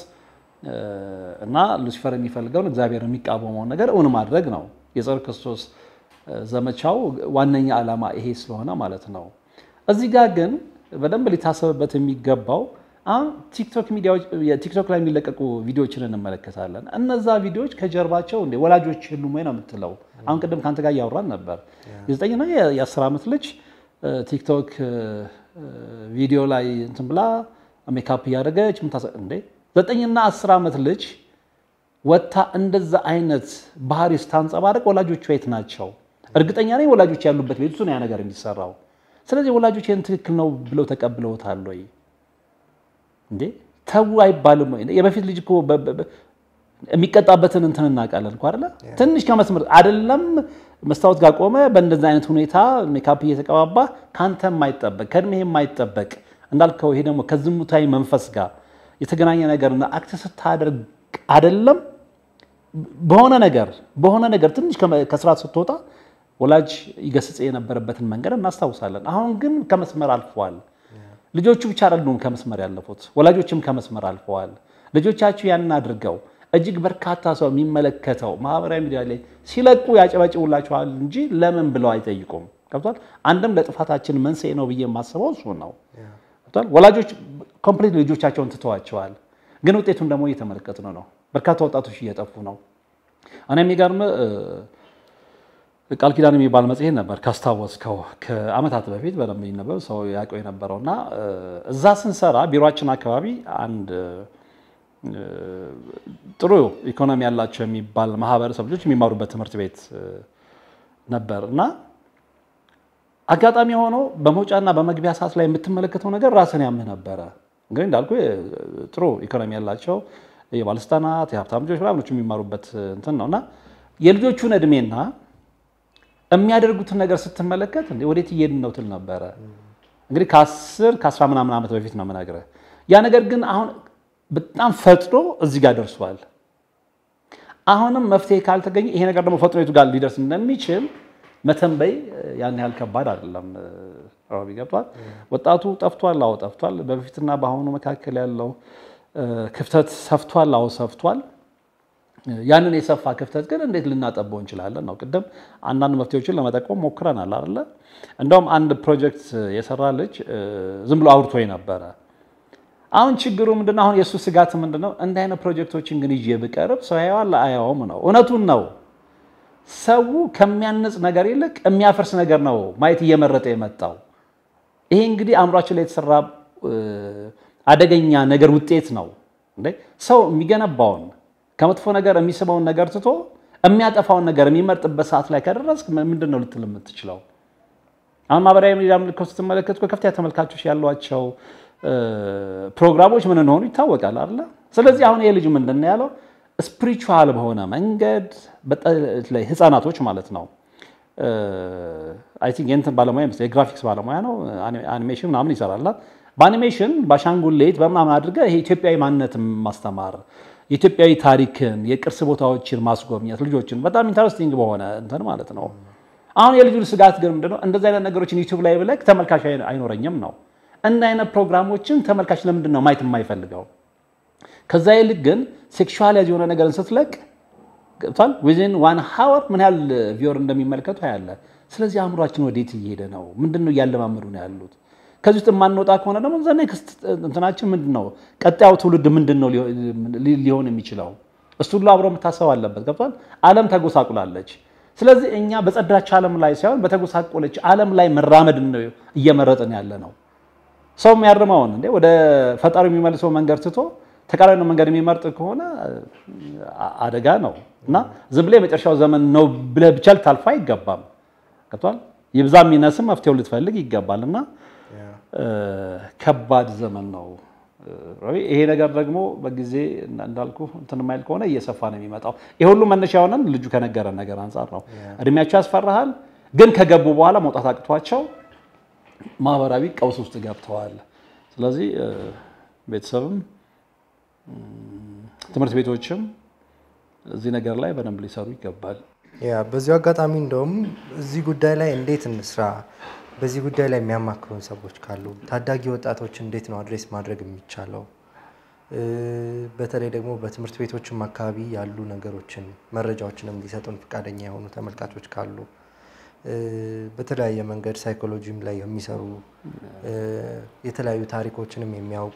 እና ሉሲፈር የሚፈልገውን እግዚአብሔር የሚቃወመውን ነገር እውን ማድረግ ነው። የጸረ ክርስቶስ ዘመቻው ዋነኛ ዓላማ ይሄ ስለሆነ ማለት ነው። እዚህ ጋር ግን በደንብ ሊታሰብበት የሚገባው አሁን ቲክቶክ ሚዲያዎች ቲክቶክ ላይ የሚለቀቁ ቪዲዮዎችን እንመለከታለን። እነዛ ቪዲዮዎች ከጀርባቸው እንደ ወላጆች የሉም ወይ ነው የምትለው። አሁን ቅድም ከአንተ ጋር እያወራን ነበር። የዘጠኝና የአስር ዓመት ልጅ ቲክቶክ ቪዲዮ ላይ እንትን ብላ ሜካፕ እያደረገች እንዴ ዘጠኝና አስር ዓመት ልጅ ወታ እንደዛ አይነት ባህሪ ስታንጸባረቅ ወላጆቿ የት ናቸው? እርግጠኛ ነኝ ወላጆች ያሉበት ቤት ውስጥ ነው ያ ነገር የሚሰራው። ስለዚህ ወላጆች ይህን ትክክል ነው ብለው ተቀብለውታል ወይ? እንዴ ተው አይባልም ወይ? የበፊት ልጅ እኮ የሚቀጣበትን እንትን እናውቃለን እኮ አይደለ? ትንሽ ከመስመር አይደለም መስታወት ጋር ቆመ በእንደዚህ አይነት ሁኔታ ሜካፕ እየተቀባባ ከአንተ የማይጠበቅ ከእድሜ የማይጠበቅ እንዳልከው ይሄ ደግሞ ከዝሙታዊ መንፈስ ጋር የተገናኘ ነገርና አክት ስታደርግ አይደለም በሆነ ነገር በሆነ ነገር ትንሽ ከስርዓት ስትወጣ ወላጅ ይገስጽ የነበረበትን መንገድ እናስታውሳለን። አሁን ግን ከመስመር አልፈዋል። ልጆቹ ብቻ አይደሉም ከመስመር ያለፉት፣ ወላጆችም ከመስመር አልፈዋል። ልጆቻችሁ ያንን አድርገው እጅግ በርካታ ሰው የሚመለከተው ማህበራዊ ሚዲያ ላይ ሲለቁ ያጨበጭቡላችኋል እንጂ ለምን ብለው አይጠይቁም። ገብቷል። አንድም ለጥፋታችን መንስኤ ነው ብዬ የማስበው እሱ ነው። ገብቷል። ወላጆች ኮምፕሊት ልጆቻቸውን ትተዋቸዋል። ግን ውጤቱን ደግሞ እየተመለከትን ነው። በርካታ ወጣቶች እየጠፉ ነው። እኔ የሚገርም ቃል ኪዳን የሚባል መጽሔት ነበር ካስታወስከው፣ ከዓመታት በፊት በደንብ ይነበብ ሰው ያውቀው የነበረው እና እዛ ስንሰራ ቢሮችን አካባቢ አንድ ጥሩ ኢኮኖሚ ያላቸው የሚባል ማህበረሰብ ልጆች የሚማሩበት ትምህርት ቤት ነበር እና አጋጣሚ ሆኖ በመውጫና በመግቢያ ሰዓት ላይ የምትመለከተው ነገር ራስን ያምህ ነበረ። እንግዲህ እንዳልኩ ጥሩ ኢኮኖሚ ያላቸው የባለስልጣናት የሀብታም ልጆች ምናምኖች የሚማሩበት እንትን ነው እና የልጆቹን እድሜና የሚያደርጉትን ነገር ስትመለከት እንደ ወዴት እየሄድን ነው ትል ነበረ። እንግዲህ ከአስር ከአስራ ምናምን ዓመት በፊት ነው የምነግርህ። ያ ነገር ግን አሁን በጣም ፈጥኖ እዚህ ጋር ደርሷል። አሁንም መፍትሄ ካልተገኘ ይሄ ነገር ደግሞ ፈጥኖ የቱ ጋር ሊደርስ እንደሚችል መተንበይ ያን ያህል ከባድ አይደለም። ሮቢ ገብቷል። ወጣቱ ጠፍቷል። አዎ ጠፍቷል። በፊትና በአሁኑ መካከል ያለው ክፍተት ሰፍቷል። አዎ ሰፍቷል። ያንን የሰፋ ክፍተት ግን እንዴት ልናጠበው እንችላለን ነው። ቅድም አንዳንድ መፍትሄዎችን ለመጠቆም ሞክረናል አይደለ? እንደውም አንድ ፕሮጀክት የሰራ ልጅ ዝም ብሎ አውርቶኝ ነበረ። አሁን ችግሩ ምንድነው? አሁን የእሱ ስጋት ምንድነው? እንዲህ አይነት ፕሮጀክቶችን ግን ይዤ ብቀርብ ሰው ያየዋል አያየውም ነው። እውነቱን ነው። ሰው ከሚያንጽ ነገር ይልቅ የሚያፈርስ ነገር ነው ማየት እየመረጠ የመጣው። ይሄ እንግዲህ አእምሯችን ላይ የተሰራ አደገኛ ነገር ውጤት ነው። ሰው የሚገነባውን ከመጥፎ ነገር የሚስበውን ነገር ትቶ የሚያጠፋውን ነገር የሚመርጥበት ሰዓት ላይ ከደረስክ ምንድን ነው ልትል የምትችለው? አሁን ማህበራዊ ሚዲያ ምልክት ስትመለከት ከፍተኛ ተመልካቾች ያሏቸው ፕሮግራሞች ምን እንደሆኑ ይታወቃል አይደለ? ስለዚህ አሁን ይሄ ልጅ ምንድን ነው ያለው? ስፒሪቹዋል በሆነ መንገድ በተለይ ህፃናቶች ማለት ነው አይ ቲንክ የእንትን ባለሙያ ይመስለኛል የግራፊክስ ባለሙያ ነው። አኒሜሽን ምናምን ይሰራል። በአኒሜሽን በአሻንጉሌት በምናምን አድርገህ ይሄ ኢትዮጵያዊ ማንነትን ማስተማር የኢትዮጵያዊ ታሪክን የቅርስ ቦታዎችን ማስጎብኘት ልጆችን በጣም ኢንተረስቲንግ በሆነ እንትን ማለት ነው። አሁን የልጁን ስጋት ግን ምንድነው እንደዚህ አይነት ነገሮችን ዩቲዩብ ላይ ብለህ ተመልካች አይኖረኝም ነው። እንደ አይነት ፕሮግራሞችን ተመልካች ለምንድን ነው ማየት የማይፈልገው? ከዛ ይልቅ ግን ሴክሹዋላይዝ የሆነ ነገርን ስትለቅ ገብቷል ዊዝን ዋን ሀወር ምን ያህል ቪወር እንደሚመለከቱ ያለ። ስለዚህ አእምሯችን ወዴት እየሄደ ነው? ምንድን ነው እያለማመዱ ነው ያሉት? ከዚህ ውስጥ የማንወጣ ከሆነ ደግሞ ዘ ኔክስት እንትናችን ምንድን ነው? ቀጣዩ ትውልድ ምንድን ነው ሊሆን የሚችለው? እሱ ሁሉ አብሮ መታሰብ አለበት። ገብቷል። ዓለም ተጎሳቁላለች። ስለዚህ እኛ በጸዳች ዓለም ላይ ሳይሆን በተጎሳቆለች ዓለም ላይ መራመድ ነው እየመረጥን ያለ ነው። ሰው የሚያርመውን እንዴ ወደ ፈጣሪ የሚመልሰው መንገድ ትቶ ተቃራኒ መንገድ የሚመርጥ ከሆነ አደጋ ነው እና ዝም ብለህ የመጨረሻው ዘመን ነው ብለህ ብቻ ልታልፈው አይገባም። ገብቷል። ይብዛም ይነስም መፍትሄው ልትፈልግ ይገባል እና ያ እ፣ ከባድ ዘመን ነው። እ፣ ይሄ ነገር ደግሞ በጊዜ እንዳልኩ እንትን የማይል ከሆነ እየሰፋ ነው የሚመጣው። ይሄ ሁሉ መነሻ የሆነን ልጁ ከነገረን ነገር አንጻር ነው። እድሜያቸው ያስፈራሃል፣ ግን ከገቡ በኋላ መውጣት አቅቷቸው ማህበራዊ ቀውስ ውስጥ ገብተዋል። ስለዚህ እ፣ ቤተሰብም እም፣ ትምህርት ቤቶችም እዚህ ነገር ላይ በደንብ ሊሰሩ ይገባል። ያ በዚሁ አጋጣሚ እንደውም እዚህ ጉዳይ ላይ እንዴት እንስራ፣ በዚህ ጉዳይ ላይ የሚያማክሩን ሰዎች ካሉ ታዳጊ ወጣቶች እንዴት ነው አድሬስ ማድረግ የሚቻለው? እ፣ በተለይ ደግሞ በትምህርት ቤቶችም አካባቢ ያሉ ነገሮችን መረጃዎችንም ሊሰጡን ፈቃደኛ የሆኑ ተመልካቾች ካሉ እ፣ በተለያየ መንገድ ሳይኮሎጂም ላይ የሚሰሩ እ፣ የተለያዩ ታሪኮችንም የሚያውቁ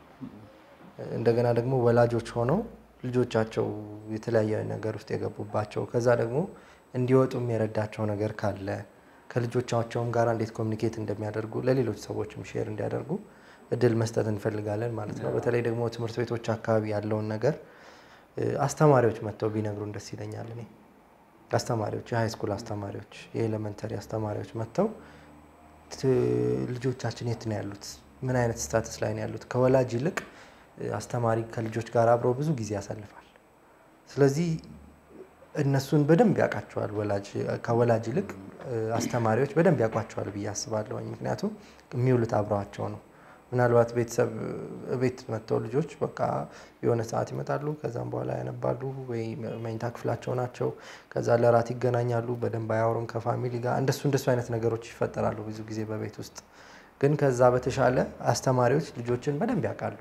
እንደገና ደግሞ ወላጆች ሆነው ልጆቻቸው የተለያየ ነገር ውስጥ የገቡባቸው ከዛ ደግሞ እንዲወጡም የረዳቸው ነገር ካለ ከልጆቻቸውም ጋር እንዴት ኮሚኒኬት እንደሚያደርጉ ለሌሎች ሰዎችም ሼር እንዲያደርጉ እድል መስጠት እንፈልጋለን ማለት ነው። በተለይ ደግሞ ትምህርት ቤቶች አካባቢ ያለውን ነገር እ፣ አስተማሪዎች መጥተው ቢነግሩን ደስ ይለኛል። እኔ አስተማሪዎች፣ የሃይ ስኩል አስተማሪዎች፣ የኤሌመንተሪ አስተማሪዎች መጥተው ት- ልጆቻችን የት ነው ያሉት? ምን አይነት ስታትስ ላይ ነው ያሉት? ከወላጅ ይልቅ እ፣ አስተማሪ ከልጆች ጋር አብሮ ብዙ ጊዜ ያሳልፋል። ስለዚህ እነሱን በደንብ ያውቃቸዋል። ወላጅ ከወላጅ ይልቅ እ፣ አስተማሪዎች በደንብ ያውቋቸዋል ብዬ አስባለሁ። ምክንያቱም የሚውሉት አብረዋቸው ነው። ምናልባት ቤተሰብ እ፣ ቤት መጥተው ልጆች በቃ የሆነ ሰዓት ይመጣሉ፣ ከዛም በኋላ ያነባሉ ወይ መኝታ ክፍላቸው ናቸው። ከዛ ለራት ይገናኛሉ፣ በደንብ አያወሩም ከፋሚሊ ጋር። እንደሱ እንደሱ አይነት ነገሮች ይፈጠራሉ ብዙ ጊዜ በቤት ውስጥ። ግን ከዛ በተሻለ አስተማሪዎች ልጆችን በደንብ ያውቃሉ።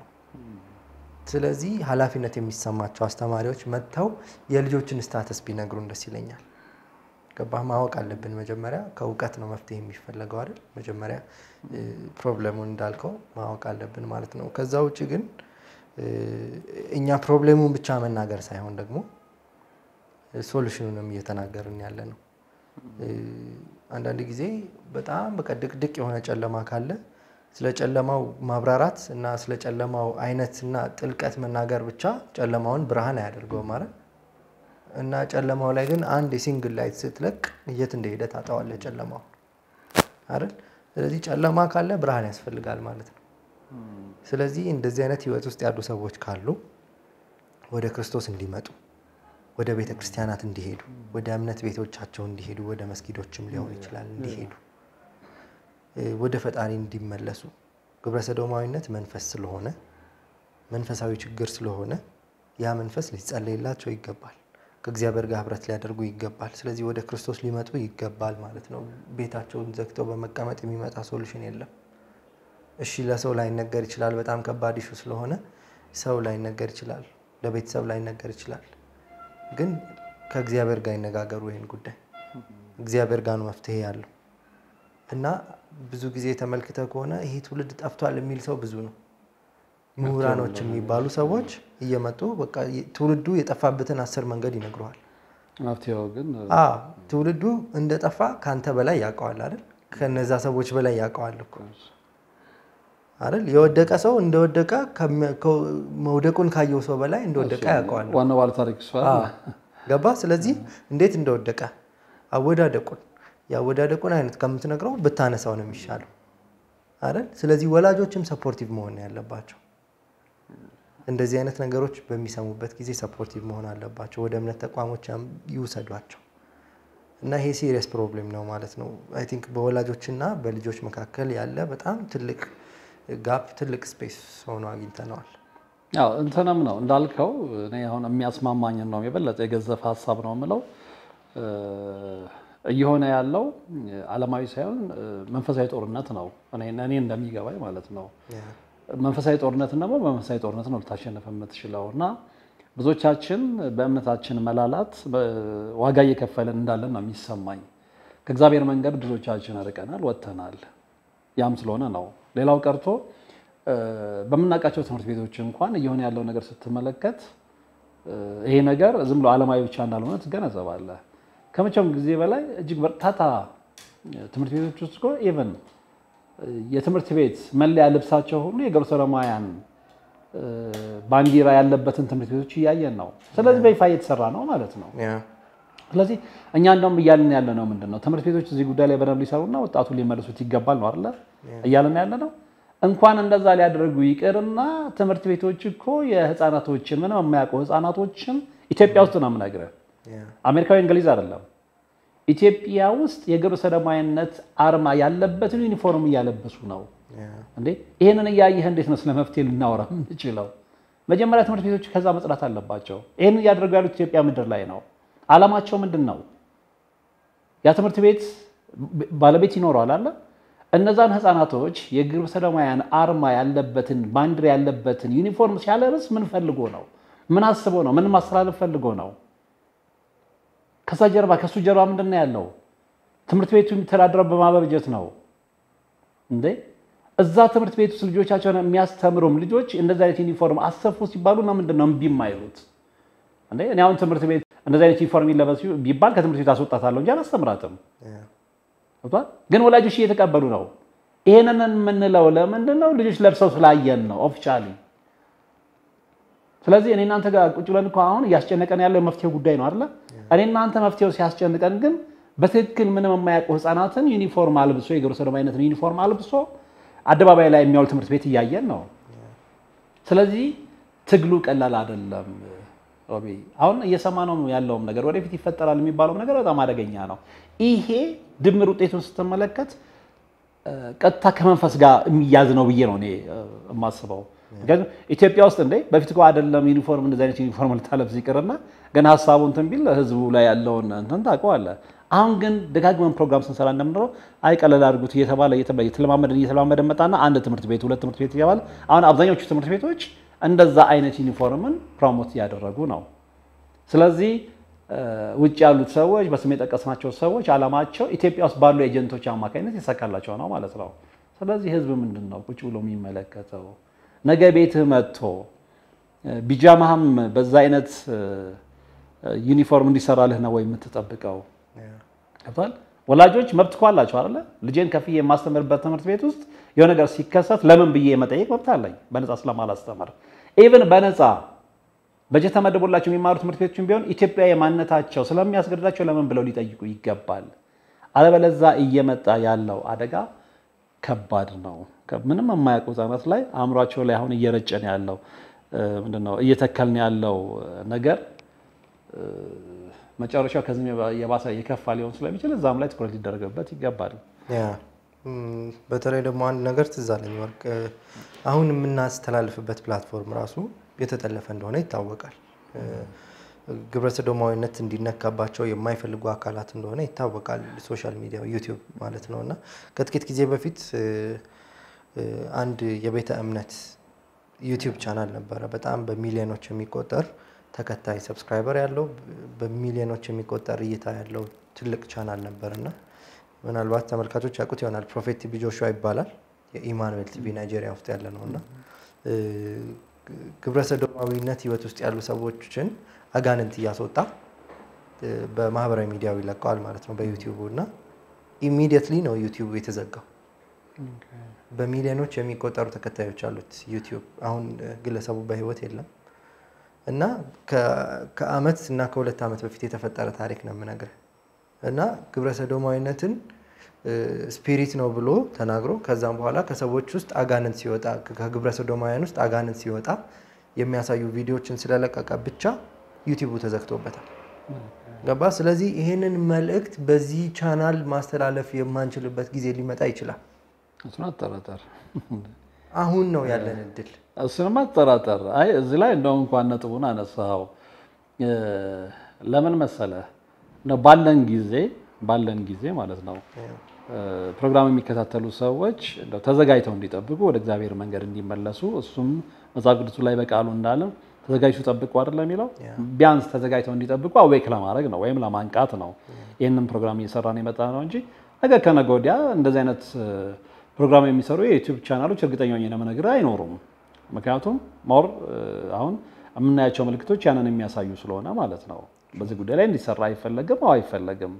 ስለዚህ ኃላፊነት የሚሰማቸው አስተማሪዎች መጥተው የልጆችን ስታተስ ቢነግሩን ደስ ይለኛል። ገባህ? ማወቅ አለብን። መጀመሪያ ከእውቀት ነው መፍትሄ የሚፈለገው አይደል? መጀመሪያ እ፣ ፕሮብለሙን እንዳልከው ማወቅ አለብን ማለት ነው። ከዛ ውጭ ግን እ፣ እኛ ፕሮብሌሙን ብቻ መናገር ሳይሆን ደግሞ ሶሉሽኑንም እየተናገርን ያለ ነው። እ፣ አንዳንድ ጊዜ በጣም በቃ ድቅድቅ የሆነ ጨለማ ካለ ስለ ጨለማው ማብራራት እና ስለ ጨለማው አይነት እና ጥልቀት መናገር ብቻ ጨለማውን ብርሃን አያደርገውም ማለት እና ጨለማው ላይ ግን አንድ የሲንግል ላይት ስትለቅ የት እንደሄደ ታጠዋለህ ጨለማው አይደል? ስለዚህ ጨለማ ካለ ብርሃን ያስፈልጋል ማለት ነው። ስለዚህ እንደዚህ አይነት ህይወት ውስጥ ያሉ ሰዎች ካሉ ወደ ክርስቶስ እንዲመጡ ወደ ቤተ ክርስቲያናት እንዲሄዱ ወደ እምነት ቤቶቻቸው እንዲሄዱ ወደ መስጊዶችም ሊሆን ይችላል እንዲሄዱ እ፣ ወደ ፈጣሪ እንዲመለሱ ግብረ ሰዶማዊነት መንፈስ ስለሆነ መንፈሳዊ ችግር ስለሆነ ያ መንፈስ ሊጸለይላቸው ይገባል። ከእግዚአብሔር ጋር ህብረት ሊያደርጉ ይገባል። ስለዚህ ወደ ክርስቶስ ሊመጡ ይገባል ማለት ነው። ቤታቸውን ዘግተው በመቀመጥ የሚመጣ ሶሉሽን የለም። እሺ ለሰው ላይነገር ይችላል። በጣም ከባድ ኢሹ ስለሆነ ሰው ላይነገር ይችላል፣ ለቤተሰብ ላይነገር ይችላል። ግን ከእግዚአብሔር ጋር ይነጋገሩ ይህን ጉዳይ። እግዚአብሔር ጋር ነው መፍትሄ ያለው እና ብዙ ጊዜ ተመልክተ ከሆነ ይሄ ትውልድ ጠፍቷል የሚል ሰው ብዙ ነው። ምሁራኖች የሚባሉ ሰዎች እየመጡ በቃ ትውልዱ የጠፋበትን አስር መንገድ ይነግረዋል። መፍትሄው ግን አዎ ትውልዱ እንደጠፋ ከአንተ በላይ ያውቀዋል አይደል? ከነዛ ሰዎች በላይ ያውቀዋል እኮ አይደል? የወደቀ ሰው እንደወደቀ ከሚ- ከ- መውደቁን ካየው ሰው በላይ እንደወደቀ ያውቀዋል። ዋናው ባለ ታሪክ እሱ አይደል? አዎ፣ ገባ። ስለዚህ እንዴት እንደወደቀ አወዳደቁን የአወዳደቁን አይነት ከምትነግረው ብታነሳው ነው የሚሻለው አይደል? ስለዚህ ወላጆችም ሰፖርቲቭ መሆን ነው ያለባቸው። እንደዚህ አይነት ነገሮች በሚሰሙበት ጊዜ ሰፖርቲቭ መሆን አለባቸው። ወደ እምነት ተቋሞች ያም- ይውሰዷቸው እና ይሄ ሲሪየስ ፕሮብሌም ነው ማለት ነው። አይ ቲንክ በወላጆችና በልጆች መካከል ያለ በጣም ትልቅ ጋፕ፣ ትልቅ ስፔስ ሆኖ አግኝተነዋል። ያው እንትንም ነው እንዳልከው እኔ አሁን የሚያስማማኝን ነው የበለጠ የገዘፈ ሀሳብ ነው የምለው እ፣ እየሆነ ያለው ዓለማዊ ሳይሆን እ፣ መንፈሳዊ ጦርነት ነው እኔ እኔ እንደሚገባኝ ማለት ነው። መንፈሳዊ ጦርነትን ደግሞ በመንፈሳዊ ጦርነት ነው ልታሸንፍ የምትችለው እና ብዙዎቻችን በእምነታችን መላላት በ- ዋጋ እየከፈልን እንዳለን ነው የሚሰማኝ። ከእግዚአብሔር መንገድ ብዙዎቻችን ርቀናል፣ ወጥተናል። ያም ስለሆነ ነው። ሌላው ቀርቶ እ፣ በምናውቃቸው ትምህርት ቤቶች እንኳን እየሆነ ያለው ነገር ስትመለከት እ፣ ይሄ ነገር ዝም ብሎ ዓለማዊ ብቻ እንዳልሆነ ትገነዘባለህ። ከመቼውም ጊዜ በላይ እጅግ በርካታ ትምህርት ቤቶች ውስጥ እኮ ኢቨን የትምህርት ቤት መለያ ልብሳቸው ሁሉ የኢየሩሳሌማውያን እ፣ ባንዲራ ያለበትን ትምህርት ቤቶች እያየን ነው። ስለዚህ በይፋ እየተሰራ ነው ማለት ነው። ያ ስለዚህ እኛ እንደውም እያልን ያለ ነው ምንድን ነው ትምህርት ቤቶች እዚህ ጉዳይ ላይ በደንብ ሊሰሩና ወጣቱን ሊመልሱት ይገባል ነው አይደለ? እያልን ያለ ነው። እንኳን እንደዛ ሊያደርጉ ይቅርና ትምህርት ቤቶች እኮ የህፃናቶችን ምንም የማያውቁ ህፃናቶችን ኢትዮጵያ ውስጥ ነው የምነግርህ፣ አሜሪካዊ እንግሊዝ አይደለም። ኢትዮጵያ ውስጥ የግብረ ሰዶማዊነት አርማ ያለበትን ዩኒፎርም እያለበሱ ነው እንዴ! ይሄንን እያየህ እንዴት ነው ስለ መፍትሄ ልናወራ የምንችለው? መጀመሪያ ትምህርት ቤቶች ከዛ መጽዳት አለባቸው። ይህንን እያደረጉ ያሉት ኢትዮጵያ ምድር ላይ ነው። አላማቸው ምንድን ነው? ያ ትምህርት ቤት ባለቤት ይኖረዋል አለ እነዛን ህፃናቶች የግብረ ሰዶማውያን አርማ ያለበትን ባንዲራ ያለበትን ዩኒፎርም ሲያለብስ ምን ፈልጎ ነው? ምን አስቦ ነው? ምን ማስተላለፍ ፈልጎ ነው? ከዛ ጀርባ ከሱ ጀርባ ምንድን ነው ያለው? ትምህርት ቤቱ የሚተዳደረው በማበጀት ነው እንዴ? እዛ ትምህርት ቤት ውስጥ ልጆቻቸውን የሚያስተምሩም ልጆች እንደዚህ አይነት ዩኒፎርም አሰፉ ሲባሉ ነው ምንድን ነው እምቢ የማይሉት? እንዴ እኔ አሁን ትምህርት ቤት እንደዚህ አይነት ዩኒፎርም ይለበስ ቢባል ከትምህርት ቤት አስወጣታለሁ እንጂ አላስተምራትም። ግን ወላጆች እየተቀበሉ ነው። ይሄንን የምንለው ለምንድን ነው? ልጆች ለብሰው ስላየን ነው ኦፊሻሊ። ስለዚህ እኔ እናንተ ጋር ቁጭ ብለን እኮ አሁን እያስጨነቀን ያለው የመፍትሄው ጉዳይ ነው አይደለ? እኔ እናንተ መፍትሄው ሲያስጨንቀን ግን በትክክል ምንም የማያውቁ ህፃናትን ዩኒፎርም አልብሶ የግብረ ሰዶማዊነትን ዩኒፎርም አልብሶ አደባባይ ላይ የሚያውል ትምህርት ቤት እያየን ነው። ስለዚህ ትግሉ ቀላል አይደለም። ሮቢ አሁን እየሰማነው ያለውም ነገር ወደፊት ይፈጠራል የሚባለውም ነገር በጣም አደገኛ ነው። ይሄ ድምር ውጤቱን ስትመለከት ቀጥታ ከመንፈስ ጋር የሚያዝ ነው ብዬ ነው እኔ የማስበው። ምክንያቱም ኢትዮጵያ ውስጥ እንደ በፊት እኮ አይደለም ዩኒፎርም እንደዚህ አይነት ዩኒፎርም ልታለብስ ይቅርና ገና ሀሳቡ እንትን ቢል ህዝቡ ላይ ያለውን እንትን ታውቀዋለህ። አሁን ግን ደጋግመን ፕሮግራም ስንሰራ እንደምንለው አይ ቀለል አድርጉት እየተባለ እየተለማመደን እየተለማመደን መጣና አንድ ትምህርት ቤት ሁለት ትምህርት ቤት እያባለ አሁን አብዛኞቹ ትምህርት ቤቶች እንደዛ አይነት ዩኒፎርምን ፕሮሞት እያደረጉ ነው። ስለዚህ ውጭ ያሉት ሰዎች በስም የጠቀስናቸው ሰዎች አላማቸው ኢትዮጵያ ውስጥ ባሉ ኤጀንቶች አማካኝነት ይሰካላቸው ነው ማለት ነው። ስለዚህ ህዝብ ምንድን ነው ቁጭ ብሎ የሚመለከተው? ነገ ቤትህ መጥቶ ቢጃማህም በዛ አይነት ዩኒፎርም እንዲሰራልህ ነው ወይ የምትጠብቀው? ገብቶሃል? ወላጆች መብት እኮ አላቸው አይደለ? ልጄን ከፍዬ የማስተምርበት ትምህርት ቤት ውስጥ የሆነ ነገር ሲከሰት ለምን ብዬ የመጠየቅ መብት አለኝ፣ በነፃ ስለማላስተምር። ኢቭን በነፃ በጀት ተመድቦላቸው የሚማሩ ትምህርት ቤቶችን ቢሆን ኢትዮጵያ የማንነታቸው ስለሚያስገድዳቸው ለምን ብለው ሊጠይቁ ይገባል። አለበለዛ እየመጣ ያለው አደጋ ከባድ ነው። ምንም የማያውቁ ህጻናት ላይ አእምሯቸው ላይ አሁን እየረጨን ያለው ምንድን ነው እየተከልን ያለው ነገር መጨረሻው ከዚህ የባሰ የከፋ ሊሆን ስለሚችል እዛም ላይ ትኩረት ሊደረግበት ይገባል። በተለይ ደግሞ አንድ ነገር ትዝ አለኝ ወርቅ፣ አሁን የምናስተላልፍበት ፕላትፎርም ራሱ የተጠለፈ እንደሆነ ይታወቃል። ግብረ ሰዶማዊነት እንዲነካባቸው የማይፈልጉ አካላት እንደሆነ ይታወቃል። ሶሻል ሚዲያ ዩቲዩብ ማለት ነው እና ከጥቂት ጊዜ በፊት አንድ የቤተ እምነት ዩቲዩብ ቻናል ነበረ። በጣም በሚሊዮኖች የሚቆጠር ተከታይ ሰብስክራይበር ያለው በሚሊዮኖች የሚቆጠር እይታ ያለው ትልቅ ቻናል ነበር እና ምናልባት ተመልካቾች ያውቁት ይሆናል። ፕሮፌት ቲቪ ጆሹዋ ይባላል። የኢማኑኤል ቲቪ ናይጄሪያ ውስጥ ያለ ነው እና ግብረ ሰዶማዊነት ህይወት ውስጥ ያሉ ሰዎችን አጋንንት እያስወጣ በማህበራዊ ሚዲያው ይለቀዋል ማለት ነው በዩቲዩቡ እና ኢሚዲየትሊ ነው ዩቲዩቡ የተዘጋው። በሚሊዮኖች የሚቆጠሩ ተከታዮች አሉት ዩቲዩብ። አሁን ግለሰቡ በህይወት የለም እና ከአመት እና ከሁለት ዓመት በፊት የተፈጠረ ታሪክ ነው የምነግርህ እና ግብረ ሰዶማዊነትን ስፒሪት ነው ብሎ ተናግሮ ከዛም በኋላ ከሰዎች ውስጥ አጋንንት ሲወጣ ከግብረ ሰዶማውያን ውስጥ አጋንንት ሲወጣ የሚያሳዩ ቪዲዮዎችን ስለለቀቀ ብቻ ዩቲዩቡ ተዘግቶበታል። ገባ? ስለዚህ ይህንን መልእክት በዚህ ቻናል ማስተላለፍ የማንችልበት ጊዜ ሊመጣ ይችላል። እሱን አጠራጠር አሁን ነው ያለን እድል። እሱንም አጠራጠር። አይ እዚህ ላይ እንደው እንኳን ነጥቡን አነሳኸው። ለምን መሰለህ ነው ባለን ጊዜ ባለን ጊዜ ማለት ነው ፕሮግራም የሚከታተሉ ሰዎች እንደው ተዘጋጅተው እንዲጠብቁ ወደ እግዚአብሔር መንገድ እንዲመለሱ እሱም መጽሐፍ ቅዱሱ ላይ በቃሉ እንዳለም ተዘጋጅቱ ጠብቁ አይደለም የሚለው ቢያንስ ተዘጋጅተው እንዲጠብቁ አዌክ ለማድረግ ነው ወይም ለማንቃት ነው ይህንን ፕሮግራም እየሰራን የመጣ ነው እንጂ ነገ ከነገ ወዲያ እንደዚህ አይነት ፕሮግራም የሚሰሩ የዩቲዩብ ቻናሎች እርግጠኛ ሆኜ ለመነግርህ አይኖሩም። ምክንያቱም ሞር አሁን የምናያቸው ምልክቶች ያንን የሚያሳዩ ስለሆነ ማለት ነው። በዚህ ጉዳይ ላይ እንዲሰራ አይፈለግም። አዎ አይፈለግም።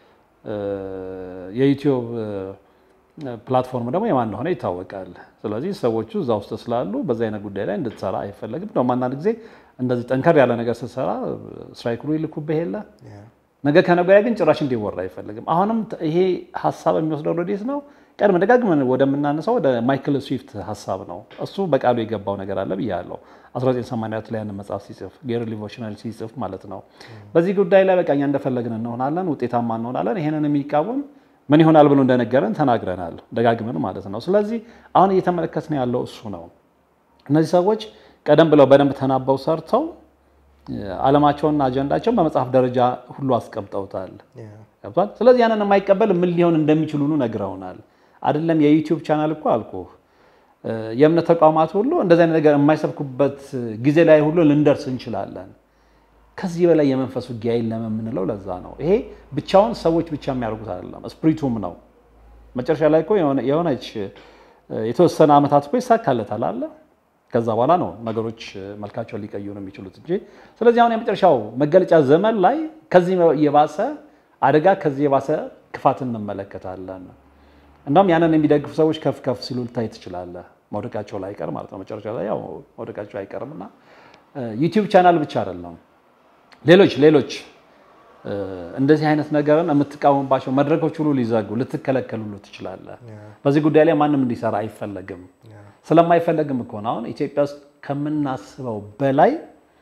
የዩቲዩብ ፕላትፎርም ደግሞ የማን እንደሆነ ይታወቃል። ስለዚህ ሰዎቹ እዛ ውስጥ ስላሉ በዚህ አይነት ጉዳይ ላይ እንድትሰራ አይፈለግም። ደግሞ አንዳንድ ጊዜ እንደዚህ ጠንከር ያለ ነገር ስትሰራ ስትራይክ ብሎ ይልኩብህ የለ ነገ ከነገ ወዲያ ግን ጭራሽ እንዲወራ አይፈልግም። አሁንም ይሄ ሀሳብ የሚወስደው ወዴት ነው? ቀድመ ደጋግመን ወደምናነሳው ወደ ማይክል ስዊፍት ሀሳብ ነው። እሱ በቃሉ የገባው ነገር አለ ብያለሁ። 1984 ላይ ያንን መጽሐፍ ሲጽፍ ጌሪ ሊቮሽናል ሲጽፍ ማለት ነው። በዚህ ጉዳይ ላይ በቃ እኛ እንደፈለግን እንሆናለን፣ ውጤታማ እንሆናለን። ይሄንን የሚቃወም ምን ይሆናል ብሎ እንደነገረን ተናግረናል፣ ደጋግመን ማለት ነው። ስለዚህ አሁን እየተመለከትን ያለው እሱ ነው። እነዚህ ሰዎች ቀደም ብለው በደንብ ተናበው ሰርተው ዓለማቸውንና አጀንዳቸውን በመጽሐፍ ደረጃ ሁሉ አስቀምጠውታል። ገብቷል። ስለዚህ ያንን የማይቀበል ምን ሊሆን እንደሚችል ሁሉ ነግረውናል። አይደለም የዩቲዩብ ቻናል እኮ አልኩ የእምነት ተቋማት ሁሉ እንደዚህ አይነት ነገር የማይሰብኩበት ጊዜ ላይ ሁሉ ልንደርስ እንችላለን። ከዚህ በላይ የመንፈስ ውጊያ የለም የምንለው ለዛ ነው። ይሄ ብቻውን ሰዎች ብቻ የሚያደርጉት አይደለም፣ ስፕሪቱም ነው። መጨረሻ ላይ እኮ የሆነች የተወሰነ ዓመታት እኮ ይሳካለታል አለ ከዛ በኋላ ነው ነገሮች መልካቸውን ሊቀይሩ ነው የሚችሉት እንጂ። ስለዚህ አሁን የመጨረሻው መገለጫ ዘመን ላይ ከዚህ የባሰ አደጋ ከዚህ የባሰ ክፋት እንመለከታለን። እንደውም ያንን የሚደግፉ ሰዎች ከፍ ከፍ ሲሉ ልታይ ትችላለህ። መውደቃቸው ላይ አይቀር ማለት ነው። መጨረሻ ላይ ያው መውደቃቸው አይቀርም እና ዩቲዩብ ቻናል ብቻ አይደለም ሌሎች ሌሎች እንደዚህ አይነት ነገርን የምትቃወምባቸው መድረኮች ሁሉ ሊዘጉ ልትከለከሉ ሁሉ ትችላለህ። በዚህ ጉዳይ ላይ ማንም እንዲሰራ አይፈለግም። ስለማይፈለግም እኮ ነው አሁን ኢትዮጵያ ውስጥ ከምናስበው በላይ